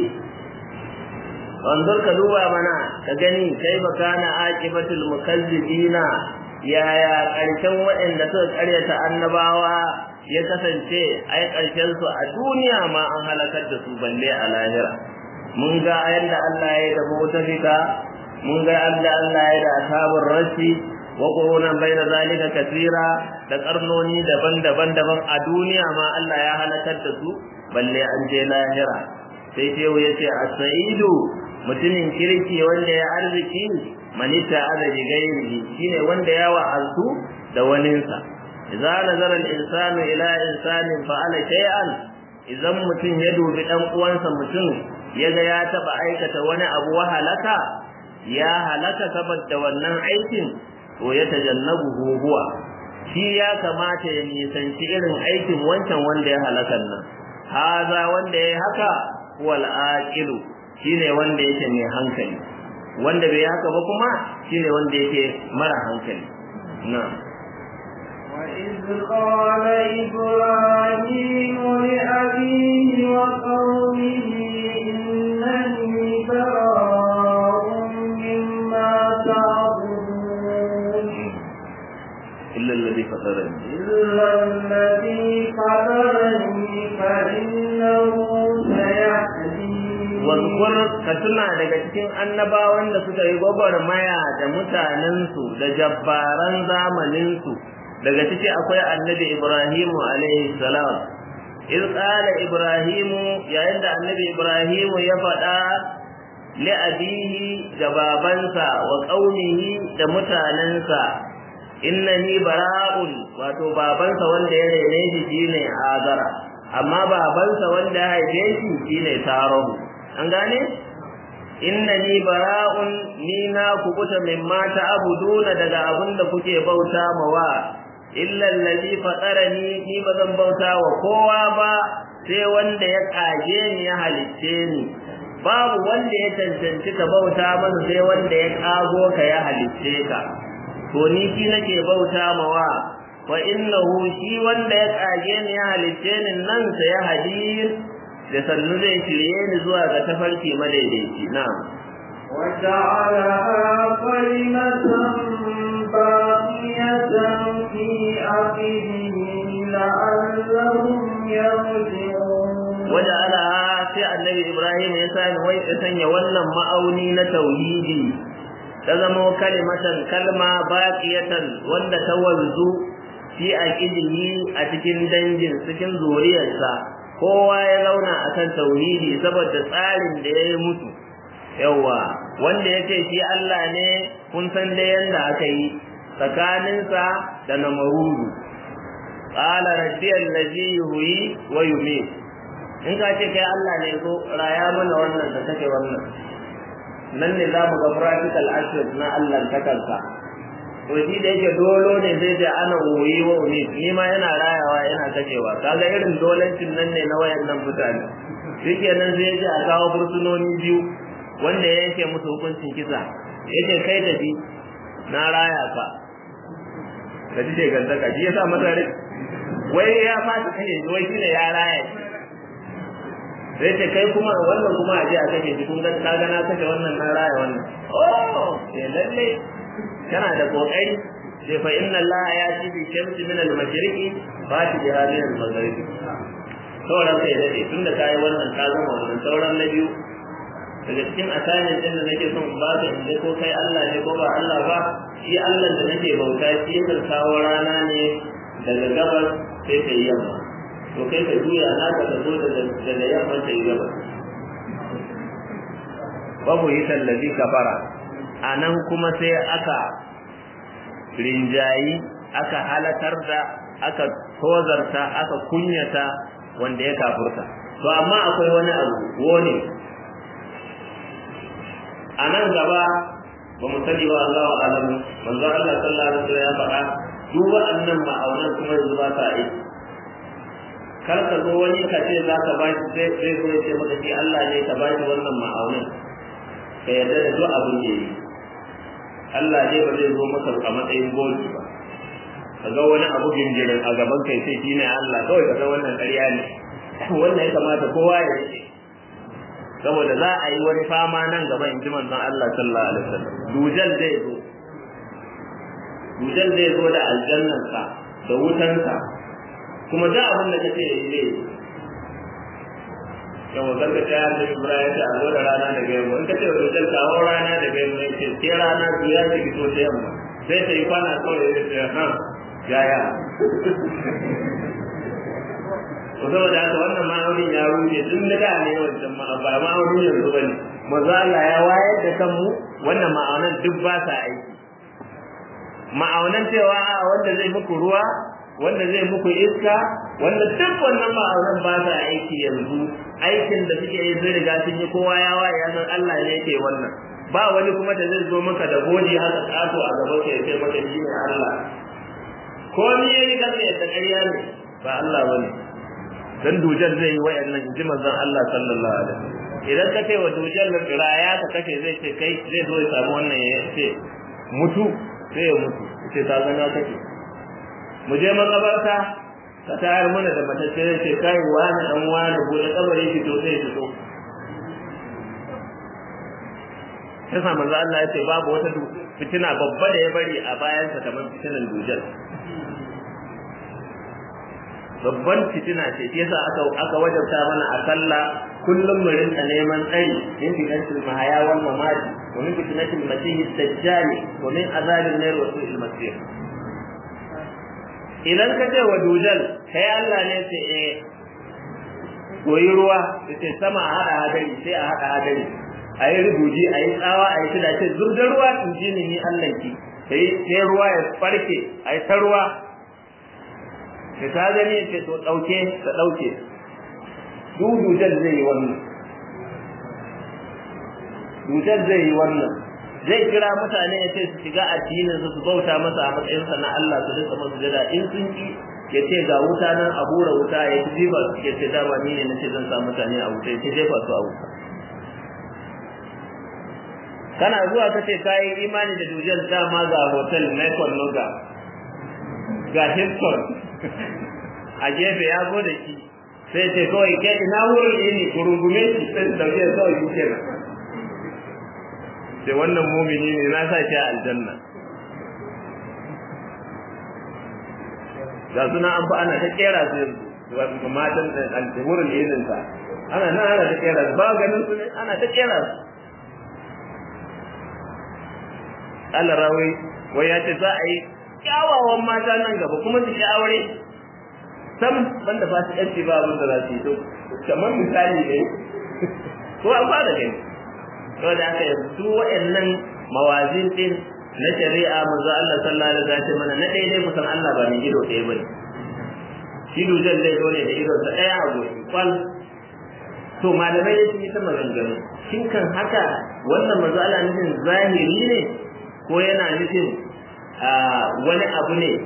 wanzur ka duba mana ka gani kai ba kana aqibatul mukazzibina yaya karshen waɗanda suka karyata annabawa ya kasance ai karshen su a duniya ma an halakar da su balle a lahira mun ga yadda Allah ya yi da mutafika mun ga yadda Allah ya yi da ashabul rashi wa qurunan baina zalika kaseera da karnoni daban-daban daban a duniya ma Allah ya halakar da su balle an je lahira sai shehu ya ce as-sa'idu mutumin kirki wanda ya arziki manita azabi gairihi shine wanda ya wa'azu da waninsa idza nazara al-insanu ila insanin fa'ala shay'an idan mutum ya dubi dan uwansa mutum yaga ya taba aikata wani abu wahalaka ya halaka saboda wannan aikin to ya tajannabu huwa shi ya kamata ya nisanci irin aikin wancan wanda ya halakan nan haza wanda ya haka wal aqilu shine wanda yake mai hankali wanda bai haka ba kuma shine wanda yake mara hankali na'am
وإذ قال إبراهيم لأبيه وقومه إنني براء مما تعبدون
illa alladhi fatarani
إلا الذي فطرني فإنه سيهدين
wazkur ka tuna daga cikin annabawan da suka yi gwagwarmaya da mutanensu da jabbaran zamaninsu daga ciki akwai annabi ibrahimu alaihi salam iz qala ibrahimu yayin da annabi ibrahimu ya faɗa li abihi ga babansa wa qaumihi da mutanensa innani bara'un wato babansa wanda ya rene shi shine azara amma babansa wanda ya haife shi shine tarahu an gane innani bara'un ni na kubuta mimma ta'buduna daga abin da kuke bauta mawa illa allazi fatarani ni bazan bauta wa kowa ba sai wanda ya kage ni ya halicce ni babu wanda ya cancanci ka bauta masa sai wanda ya kago ka ya halicce ka to ni shi nake bauta mawa wa innahu shi wanda ya kage ni ya halicce ni nan sa ya hadir da sannu zai shirye ni zuwa ga tafarki madaidaici na'am
وجعلها كلمة باقية في عقبه لعلهم يرجعون
waja'alaha sai annabi Ibrahim ya sani wai ya sanya wannan ma'auni na tauhidi ta zama kalimatan kalma baqiyatan wanda ta wanzu fi aqidihi a cikin dangin cikin zuriyarsa kowa ya zauna akan tauhidi saboda tsarin da yayi mutu yawa wanda yace shi Allah ne kun san da yanda aka yi tsakaninsa da namarudu qala rabbi allazi yuhyi wa yumiit in ka ce kai Allah ne ko raya mana wannan da take wannan nan ne za mu ga practical aspect na Allah ta kansa to shi da yake dolo ne zai ce ana wuyi wa uni ni ma yana rayawa yana kacewa kaga irin dolancin nan ne na wayannan mutane shike nan zai ce a kawo fursunoni biyu wanda ya yanke musu hukuncin kisa yace kai tafi na raya ka ka ji ce gantaka shi yasa masa wai ya fata kai wai shine ya raya sai ce kai kuma wannan kuma aje a kake shi kun ga ka ga na kashe wannan na raya wannan oh eh lalle kana da kokari sai fa inna allaha yati bi shamsi min al-mashriqi fati bi hadhihi al-maghribi sauran sai dade tunda kai wannan ka zama wannan sauran na biyu daga cikin asanin din da nake son ba ka inda ko kai Allah ne ko ba Allah ba shi Allah da nake bauta shi yakan kawo rana ne daga gabas sai ta yamma to kai ka juya na ka zo daga yamma ta yi gaba babu yi tallafi kafara a nan kuma sai aka rinjayi aka halatar da aka tozarta aka kunyata wanda ya kafurta to amma akwai wani abu wone a nan gaba ba mu sani ba Allah wa alamu manzo Allah sallallahu alaihi wasallam ya faɗa duk waɗannan ma'aunan kuma yanzu ba sa aiki kar ka zo wani ka ce za ka ba shi sai sai zo ce maka shi Allah ne ka ba shi wannan ma'aunin ka yarda da duk abin da yi Allah ne ba zai zo maka a matsayin goji ba ka ga wani abu gingirin a gaban kai sai shi ne Allah kawai ka ga wannan ƙarya ne wannan ya kamata kowa ya ce saboda za a yi wani fama nan gaba in ji manzon Allah sallallahu alaihi wasallam dujal zai zo dujal zai zo da aljannansa da wutansa kuma da abin da kace yi zai yawa karka ta yi da Ibrahim ta zo da rana daga yamma in kace wa dujal kawo rana daga yamma yace sai rana biya ta fito ta yamma sai ta yi kwana kawai ya ce ha yaya ko saboda haka wannan ma'aunin ya rufe tun da da ne wancan ma ba ma'aunin yanzu bane manzo Allah ya wayar da kanmu wannan ma'aunan duk ba sa aiki ma'aunan cewa wanda zai muku ruwa wanda zai muku iska wanda duk wannan ma'aunan ba sa aiki yanzu aikin da suke yi sun riga sun yi kowa ya waye ya san Allah ne yake wannan ba wani kuma da zai zo maka da goji haka kato a gaban ka ya ce maka shi ne Allah ko ni yayi kan da ƙarya ne ba Allah bane dan dujar zai yi wayannan inji manzon Allah sallallahu alaihi wasallam idan ka ce wa dujar raya ka kace zai ce kai zai zo ya samu wannan ya ce mutu sai ya mutu ce ta gana kake mu je makabarta ka tayar mana da matacce zai ce kai wani dan wani bude kabari fito sai fito sai sa manzo Allah ya ce babu wata fitina babba da ya bari a bayansa kamar fitinan dujar babban fitina ce shi yasa aka aka wajabta mana a sallah kullum mu rinka neman tsari min fitnatil mahaya wal mamati wa min fitnatil masih ad-dajjal wa min azabil nar wa su'il masir idan ka ce wa dujal kai Allah ne ce eh koyi ruwa sai sama a hada hadari sai a hada hadari ayi rubuji ayi tsawa ayi tida ce zubda ruwa in ji ni Allah ki sai sai ruwa ya farke ayi ta ruwa da ta gani ce to dauke ta dauke dudujan zai yi wannan dudujan zai yi wannan zai kira mutane ya ce su shiga addinin su su bauta masa a matsayin sa na Allah su rinka masa jada in sun ki ya ce ga wuta nan a bura wuta ya ci jefa su ya ce dama ni ne na ce zan sa mutane a wuta ya ce jefa su a wuta kana zuwa ka ce kayi imani da dujal dama ga hotel Michael Noga ga Hilton a gefe ya zo da shi sai ce kawai ke ina wurin yini ku rungume shi sai su dauke kawai shi kenan sai wannan mumini ne na sa shi a aljanna ga suna an fa ana ta kera su yanzu matan wurin yinin sa ana nan ana ta kera su ba ganin su ne ana ta kera su Allah rawai wai ya ce za a yi kyawawan mata nan gaba kuma su ki aure sam banda ba su yanci ba abin da za su yi to kamar misali ne ko an fara gani to da aka yi su waɗannan mawazin din na shari'a manzo Allah sallallahu alaihi wasallam mana na daidai kusan Allah ba ni ido ɗaya bane shi dujan zai zo ne da idon sa ɗaya a goshi kwal to malamai sun yi ta maganganu shin kan haka wannan manzo Allah nufin zahiri ne ko yana nufin wani abu ne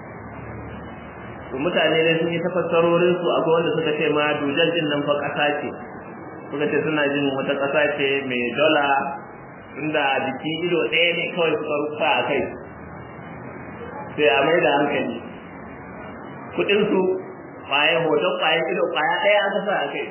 mutane ne sun yi tafassarorin su akwai wanda suka ce ma dujan din nan fa ƙasa ce suka ce suna jin wata ƙasa ce mai dola inda jikin ido ɗaya ne kawai suka rufa a kai sai a mai da hankali kuɗinsu kwaye hoton kwaye ido kwaya ɗaya aka sa a kai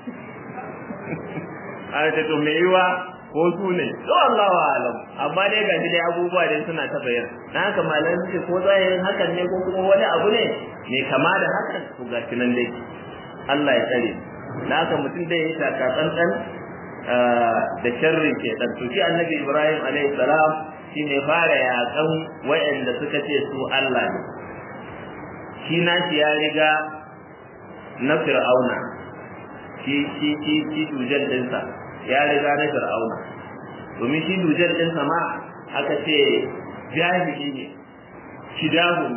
a ce to mai yiwa ko su ne to Allah wa alam amma dai ga dai abubuwa dai suna ta bayyana dan haka malamai suke ko zahirin hakan ne ko kuma wani abu ne mai kama da hakan to ga nan dai Allah ya tsare dan haka mutum dai ya taka tsantsan da sharri ke dan to shi annabi Ibrahim alaihi salam shine fara yakan wayanda suka ce su Allah ne shi na shi ya riga na fir'auna shi shi shi shi dujal dinsa ya riga na fir'auna domin shi dujal dinsa ma aka ce jahili ne shidahu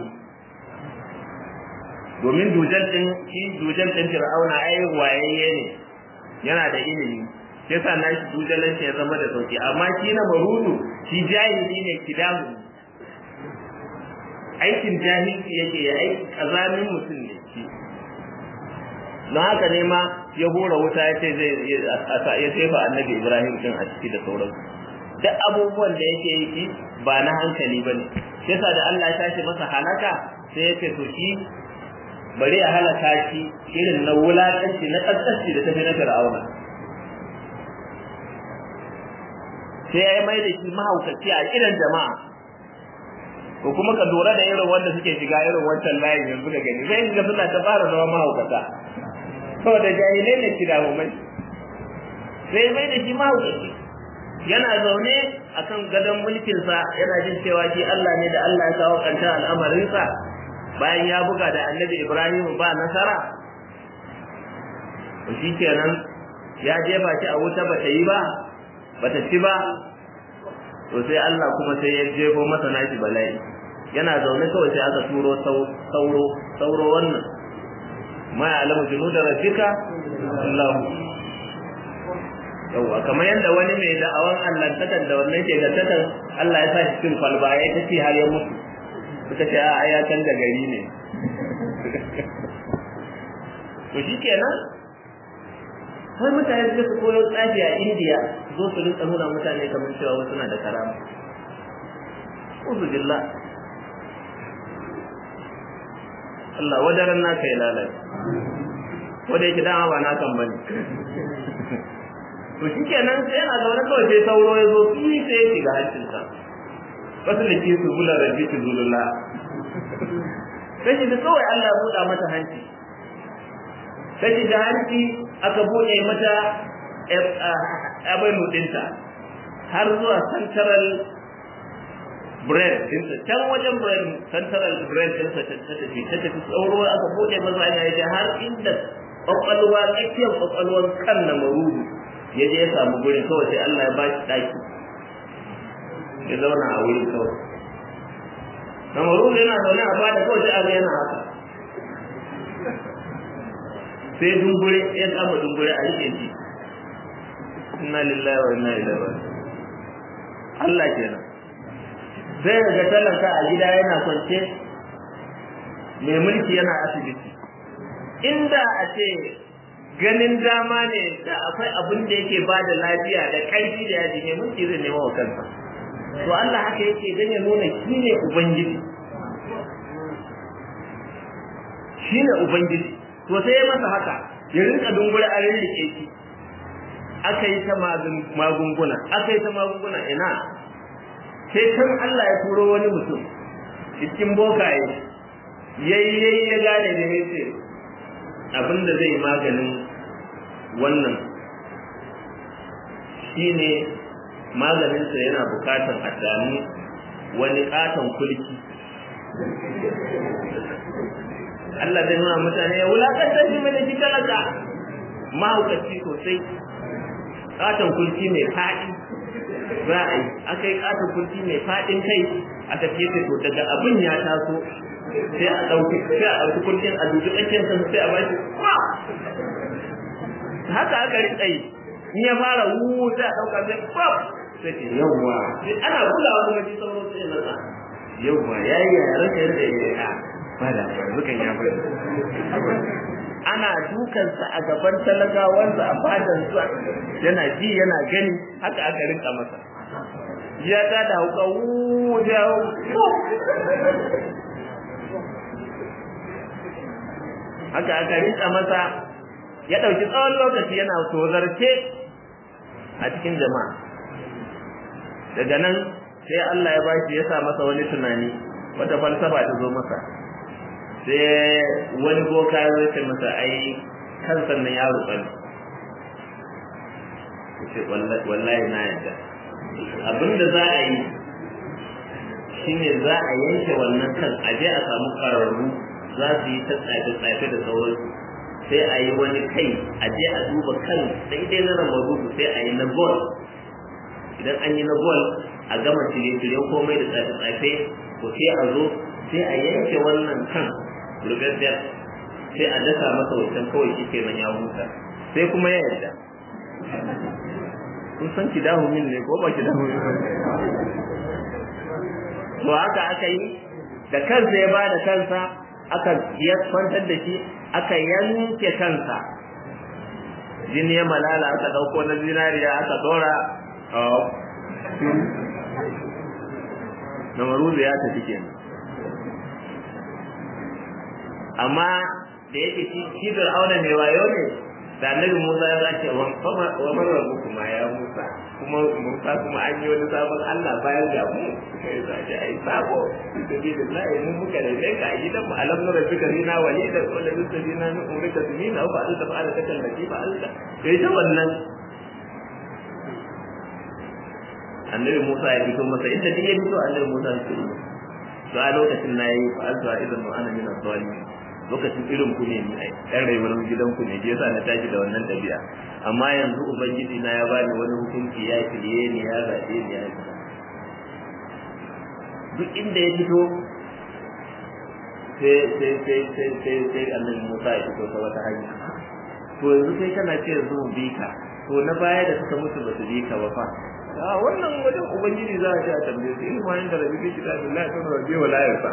domin dujal din shi dujal din fir'auna ai wayayye ne yana da ilimi yasa na shi dujalan shi ya zama da sauki amma shi na marudu shi jahili ne kidahu aikin jahilci yake ya aiki kazamin mutum ne shi don haka ne ma ya hura wuta ya ce zai ya sefa annabi ibrahim din a ciki da sauransu duk abubuwan da yake yi shi ba na hankali ba ne yasa da allah ya tashi masa halaka sai ya ce to shi bari a halaka shi irin na wulaƙanci na ƙasƙanci da tafi na fir'auna sai ya yi mai da shi mahaukaci a irin jama'a ko kuma ka lura da irin wanda suke shiga irin wancan layin yanzu da gani sai ga suna ta fara zama mahaukata saboda jahilai ne kira mai sai mai da shi mahaukaci yana zaune akan gadon mulkinsa yana jin cewa shi Allah ne da Allah ya kawo kanta al'amarinsa bayan ya buga da annabi Ibrahim ba nasara to shi kenan ya jefa shi a wuta bata yi ba bata ci ba to sai Allah kuma sai ya jefo masa nashi bala'i yana zaune kawai sai aka turo sauro sauro wannan ma ya'lamu junuda rabbika Allah yawa kamar yadda wani mai da'awan Allah takan da wannan ke ga takan Allah ya sa shi cikin kwalba ya tafi har ya mutu suka ce a ya canza gari ne to shikenan wai mutane su su koyo tsafi a indiya zo su rinka nuna mutane kamar cewa wasu na da karama uzu billah Allah wadaran naka ya lalace ko da yake dama ba na kan bane to shikenan sai yana zaune kawai sai sauro ya zo fi sai ya shiga hancinsa wasu da ke su bula rabbi su zulula sai shi kawai Allah buɗa mata hanci sai shi da hanci aka buɗe mata abin ɗinta har zuwa central brain ɗinsa can wajen brain central brain ɗinsa ta tafi ta tafi tsauro aka buɗe masa hanya ya har inda ƙwaƙwalwa tsakiyar ƙwaƙwalwar kan na marudu ya je ya samu gurin kawai sai Allah ya ba shi ɗaki ya zauna a wurin kawai na marudu yana zaune a bada kawai sai aga yana haka sai dungure ya kama dungure a rike shi inna lillahi wa inna ilaihi raji'un Allah kenan sai ga talaka a gida yana kwance mai mulki yana asibiti inda a ce ganin dama ne da akwai abin da yake ba da lafiya da ƙarfi da yaji ne mulki zai nema wa kansa to Allah haka yake dan ya nuna shi ne ubangiji shi ne ubangiji to sai ya masa haka ya rinka dungura a rinrike shi aka yi ta magunguna aka yi ta magunguna ina sai kan Allah ya turo wani mutum cikin bokaye yayi yayi ya gane da ya ce abinda zai maganin wannan shine maganinsa yana bukatan a sami wani katon kulki Allah zai nuna mutane ya wulakantar shi mai da shi talaka mahaukaci sosai katon kulki mai faɗi za a yi aka yi katon kulki mai faɗin kai aka ce to daga abin ya taso sai a ɗauki sai a ɗauki kulkin a dubi tsakiyar sa sai a bashi haka aka rika yi in ya fara wu sai a ɗauka sai pop sai ce yawwa ana kulawa kuma shi sauran sai na sa yawwa yayi ya raka yarda ya ba da zukan ya bari ana dukansa a gaban talagawansa a fadansa yana ji yana gani haka aka rinka masa ya ta da hauka wuuu da haka aka rinka masa ya ɗauki tsawon lokaci yana tozarce a cikin jama'a daga nan sai Allah ya bashi ya sa masa wani tunani wata falsafa ta zo masa sai wani boka ya ce masa ai kansan nan ya ruɓa ne ce wallahi na yadda abinda za a yi shine za a yanke wannan kan a je a samu ƙararru za su yi ta tsafe-tsafe da sauransu sai a yi wani kai a je a duba kan daidai na ramarudu sai a yi na gol idan an yi na gol a gama shirye-shiryen komai da tsafe-tsafe ko sai a zo sai a yanke wannan kan rubebiyar sai a dasa masa wancan kawai shi kenan ya huta sai kuma ya yarda kun san ki dahu min ne ko ba ki dahu min to haka aka yi da kansa ya ba da kansa aka ya kwantar da shi aka yanke kansa jini ya malala aka dauko na zinariya aka dora na maruzu ya tafi kenan amma da yake shi auna mai wayo ne da annabi Musa ya zace wa wa marrabu kuma ya Musa kuma Musa kuma an yi wani sabon Allah bayan ga mu sai zace ai sabo sabi da lai mun muka da kai a gidan mu alam nura bika rina walida wa la tusbina min umrika tunina wa fa'alta fa'alta kan lati fa'alta sai ta wannan annabi Musa ya fito masa inda duk ya fito annabi Musa ya fito to a lokacin nayi fa'alta idan mu ana min az-zalimin lokacin irin ku ne ni ai dan rayuwar gidan ku ne je yasa na tashi da wannan dabi'a amma yanzu ubangiji na ya bani wani hukunci ya kiriye ni ya zabe ni ya yi duk inda ya fito sai sai sai sai sai sai annabi Musa ya fito ta wata hanya to yanzu sai kana ce yanzu mu bi ka to na baya da suka mutu ba su bi ka ba fa a wannan wajen ubangiji za a ce a tambaye su ilmu hanyar da rabi fi kitabillahi ta rabbi wa la yarsa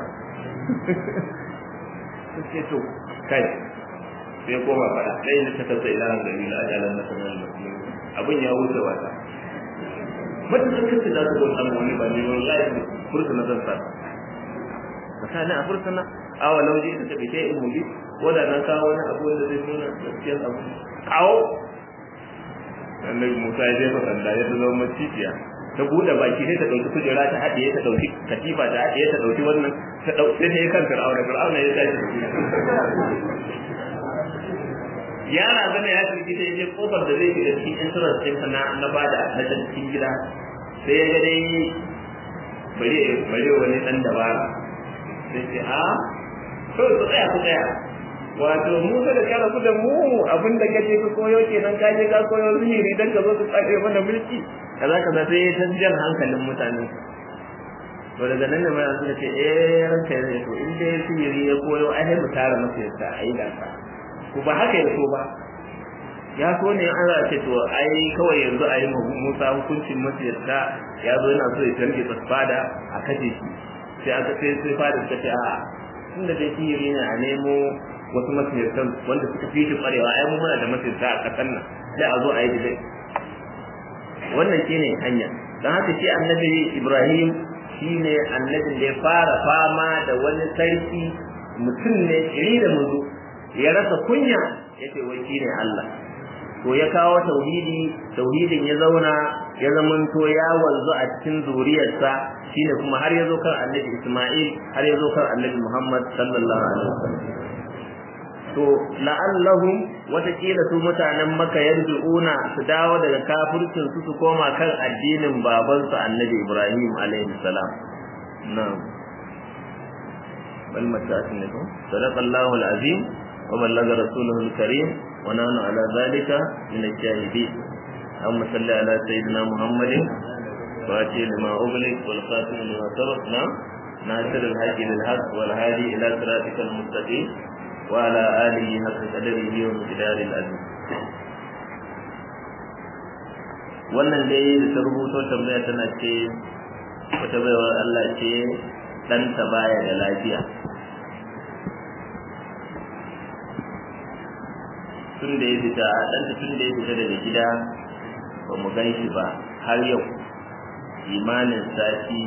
suke to kai sai koma fada dai da ta tasa ilahan da ila ajalan na sanar da abin ya wuce wata mata sun kace za su bauta wani ba ne wallahi fursuna zan sa misali a fursuna awa lauje ita ta fice in mubi ko da nan kawo wani abu wanda zai nuna gaskiyar abu kawo annabi Musa ya jefa sanda ya zama macijiya ta bude baki sai ta dauki kujera ta haɗiye ta dauki katifa ta haɗiye ta dauki wannan ta dauki sai ta yi kan fir'auna fir'auna ya tashi yara zama ya shirki ta je kofar da zai shiga cikin insurance din na na bada na cikin gida sai ya ga dai bari bari wani dan dabara sai ce a to ku tsaya ku tsaya wato mu da kara ku da mu abinda kaje ka koyo kenan ka je ka koyo zihiri dan ka zo ka tsare mana mulki kaza kaza sai ya tanjan hankalin mutane to daga nan ne mai suka ce eh ranka ne to in dai sihiri ya koyo ai mu tara masa yadda ayi da ka ko ba haka ya so ba ya so ne an za ce to ai kawai yanzu a yi Musa hukuncin masa yadda ya zo yana so ya targe fada a kaje shi sai aka sai sai fada suka ce a tunda dai sihiri ne a nemo wasu masirtan wanda suka fi shi kwarewa ai mu muna da masirta a kasan nan sai a zo a yi dai wannan shine hanya dan haka shi annabi Ibrahim shine annabin da ya fara fama da wani sarki mutum ne iri da muzu ya rasa kunya yace wai shine Allah to ya kawo tauhidi tauhidin ya zauna ya zamanto ya wanzu a cikin zuriyarsa shine kuma har ya zo kan annabi Isma'il har ya zo kan annabi Muhammad sallallahu alaihi wasallam to la'allahum watakila su mutanen maka yarji'una su dawo daga kafircin su su koma kan addinin babansu annabi Ibrahim alaihi salam na'am bal mata'atin ne ko sadaqallahu alazim wa ballaga rasuluhu alkarim wa nahnu ala dhalika min ash-shahidin amma salli ala sayyidina muhammadin فاتي لما أغلق والخاتم لما سبق نعم ناصر الحق للحق والهادي إلى صراطك المستقيم وعلى آله حق قدره ومقدار العظيم wannan dai da ta rubuto tambaya tana ce wata baiwar Allah ce ɗanta baya da lafiya tun da ya fita ɗanta tun da ya fita daga gida ba mu gan shi ba har yau imanin sati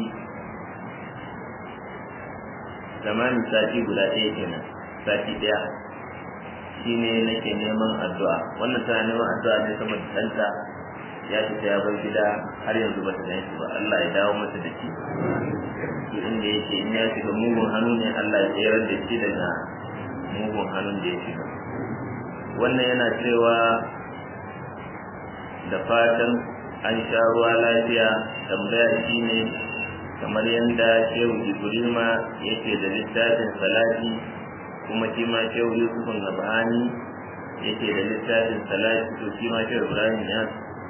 zamanin sati guda ɗaya kenan sati ɗaya shi ne nake neman addu'a wannan tana neman addu'a ne sama da ɗanta ya fita ya bar gida har yanzu ba ta gan shi ba Allah ya dawo mata da shi duk inda yake in ya shiga mugun hannu ne Allah ya tsayar da shi daga mugun hannun da ya shiga wannan yana cewa da fatan an sha ruwa lafiya tambaya shi ne kamar yadda shehu ibrima yake da littafin salati kuma shi ma shehu yusufun nabhani yake da littafin salati to shi ma shehu ibrahim ya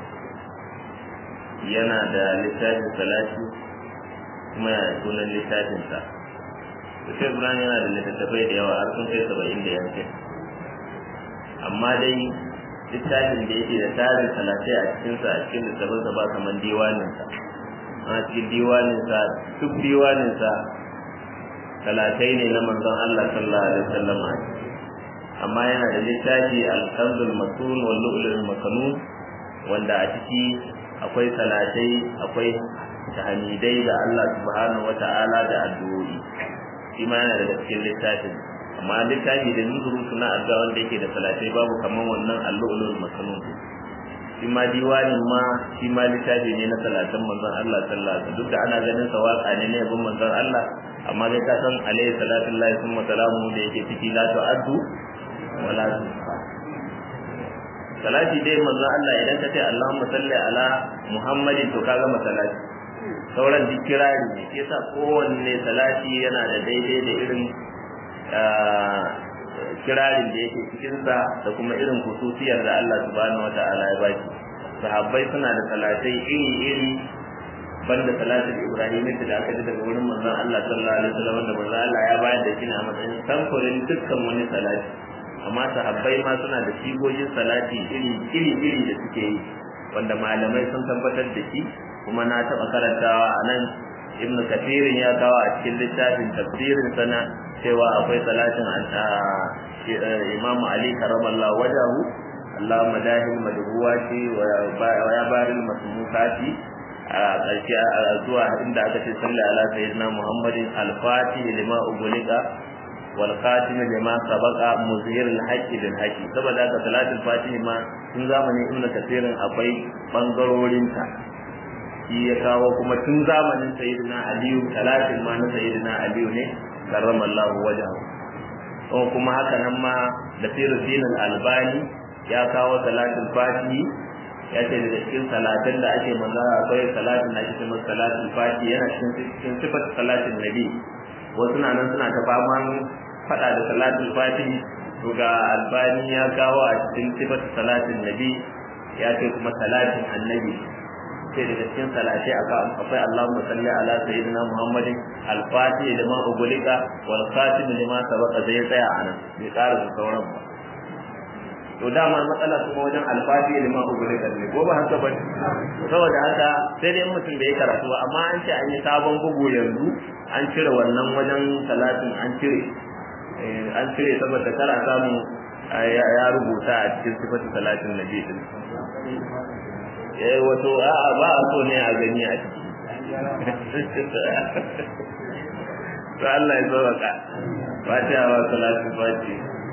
yana da littafin salati kuma yana da sunan littafinsa to shehu ibrahim yana da littattafai da yawa har sun kai saba'in da yankin amma dai littafin da yake da tarin talatai a cikinsa a cikin littafinsa ba kamar diwaninsa a cikin diwaninsa duk diwaninsa talatai ne na manzon Allah sallallahu alaihi wasallam amma yana da littafi al-kanzul masun wal lu'lu'ul makanun wanda a ciki akwai talatai akwai tahmidai da Allah subhanahu wata'ala da addu'o'i shi ma yana da cikin littafin amma littafi da nuzuru suna addu'a wanda yake da talatai babu kaman wannan al-lu'lu'ul makanun shi ma diwanin ma shi ma littafi ne na talatin manzon Allah sallallahu alaihi wasallam duk da ana ganin sa waka ne ne yabon manzon Allah amma dai ka san alaihi salatu lillahi summa salamu da yake ciki la tu'addu wala tuhsa salati dai manzon Allah idan ka ce Allahumma salli ala Muhammadin to kaga masalati sauran duk kirari ne sai sa kowanne salati yana da daidai da irin kirarin da yake cikinsa da kuma irin hususiyar da Allah subhanahu wa ta'ala ya baki sahabbai suna da salatai iri-iri banda salatin Ibrahim da aka ji daga wurin manzon Allah sallallahu alaihi wasallam da manzon Allah ya bayar da shi a matsayin samfurin dukkan wani salati amma sahabbai ma suna da sigogin salati iri-iri da suke yi wanda malamai sun tabbatar da shi kuma na taɓa karantawa a nan ibnu kafirin ya kawo a cikin littafin tafsirin sana cewa akwai salatin imamu ali karamallah wajahu Allah madahil madhuwati wa ya baril masmukati a ƙarshe a zuwa inda aka ce salli ala sayyidina muhammadin al-fatih lima ugulika wal khatim lima sabaqa muzhir al-haqqi bil haqqi saboda haka salatul fatih ma tun zamanin ibnu kasirin akwai bangarorin ta shi ya kawo kuma tun zamanin sayyidina aliyu talatin ma na sayyidina aliyu ne karramallahu wajahu ko kuma haka nan ma da firusin albani ya kawo salatul fatihi ya ce daga cikin salatin da ake manzo akwai salatin da ake cewa salatul fatihi yana cikin cikin sifat salatin nabi wasu na nan suna ta faman fada da salatul fatihi to ga albani ya kawo a cikin sifat salatin nabi ya ce kuma salatin annabi sai daga cikin salatai akwai Allahumma salli ala sayyidina Muhammadin al-Fatih lima ugulika wal khatim lima sabaqa zai tsaya anan bai ƙara su sauran ba to dama matsala kuma wajen al-Fatih lima ugulika ne ko ba haka ba saboda haka sai dai mutum bai karatu ba amma an ce an yi sabon bugu yanzu an cire wannan wajen salatin an cire an cire saboda kara samu ya rubuta a cikin sifatu talatin nabi din eh wato a'a ba a so ne a gani a ciki to Allah ya zo ka fatiha wa salatu fati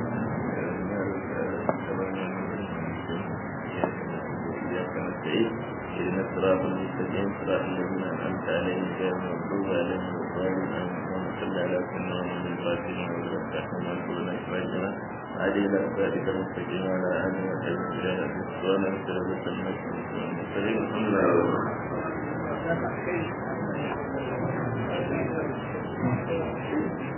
إن الصراط المستقيم صراط الذين أنعمت عليهم غير المغضوب عليهم ولا الضالين اللهم صل على سيدنا محمد الفاتح والخاتم والقرآن إخراجنا هذه إلى صراطك المستقيم وعلى آله وصحبه وسلم سبحان ربك رب العزة عما يصفون الحمد لله Thank you.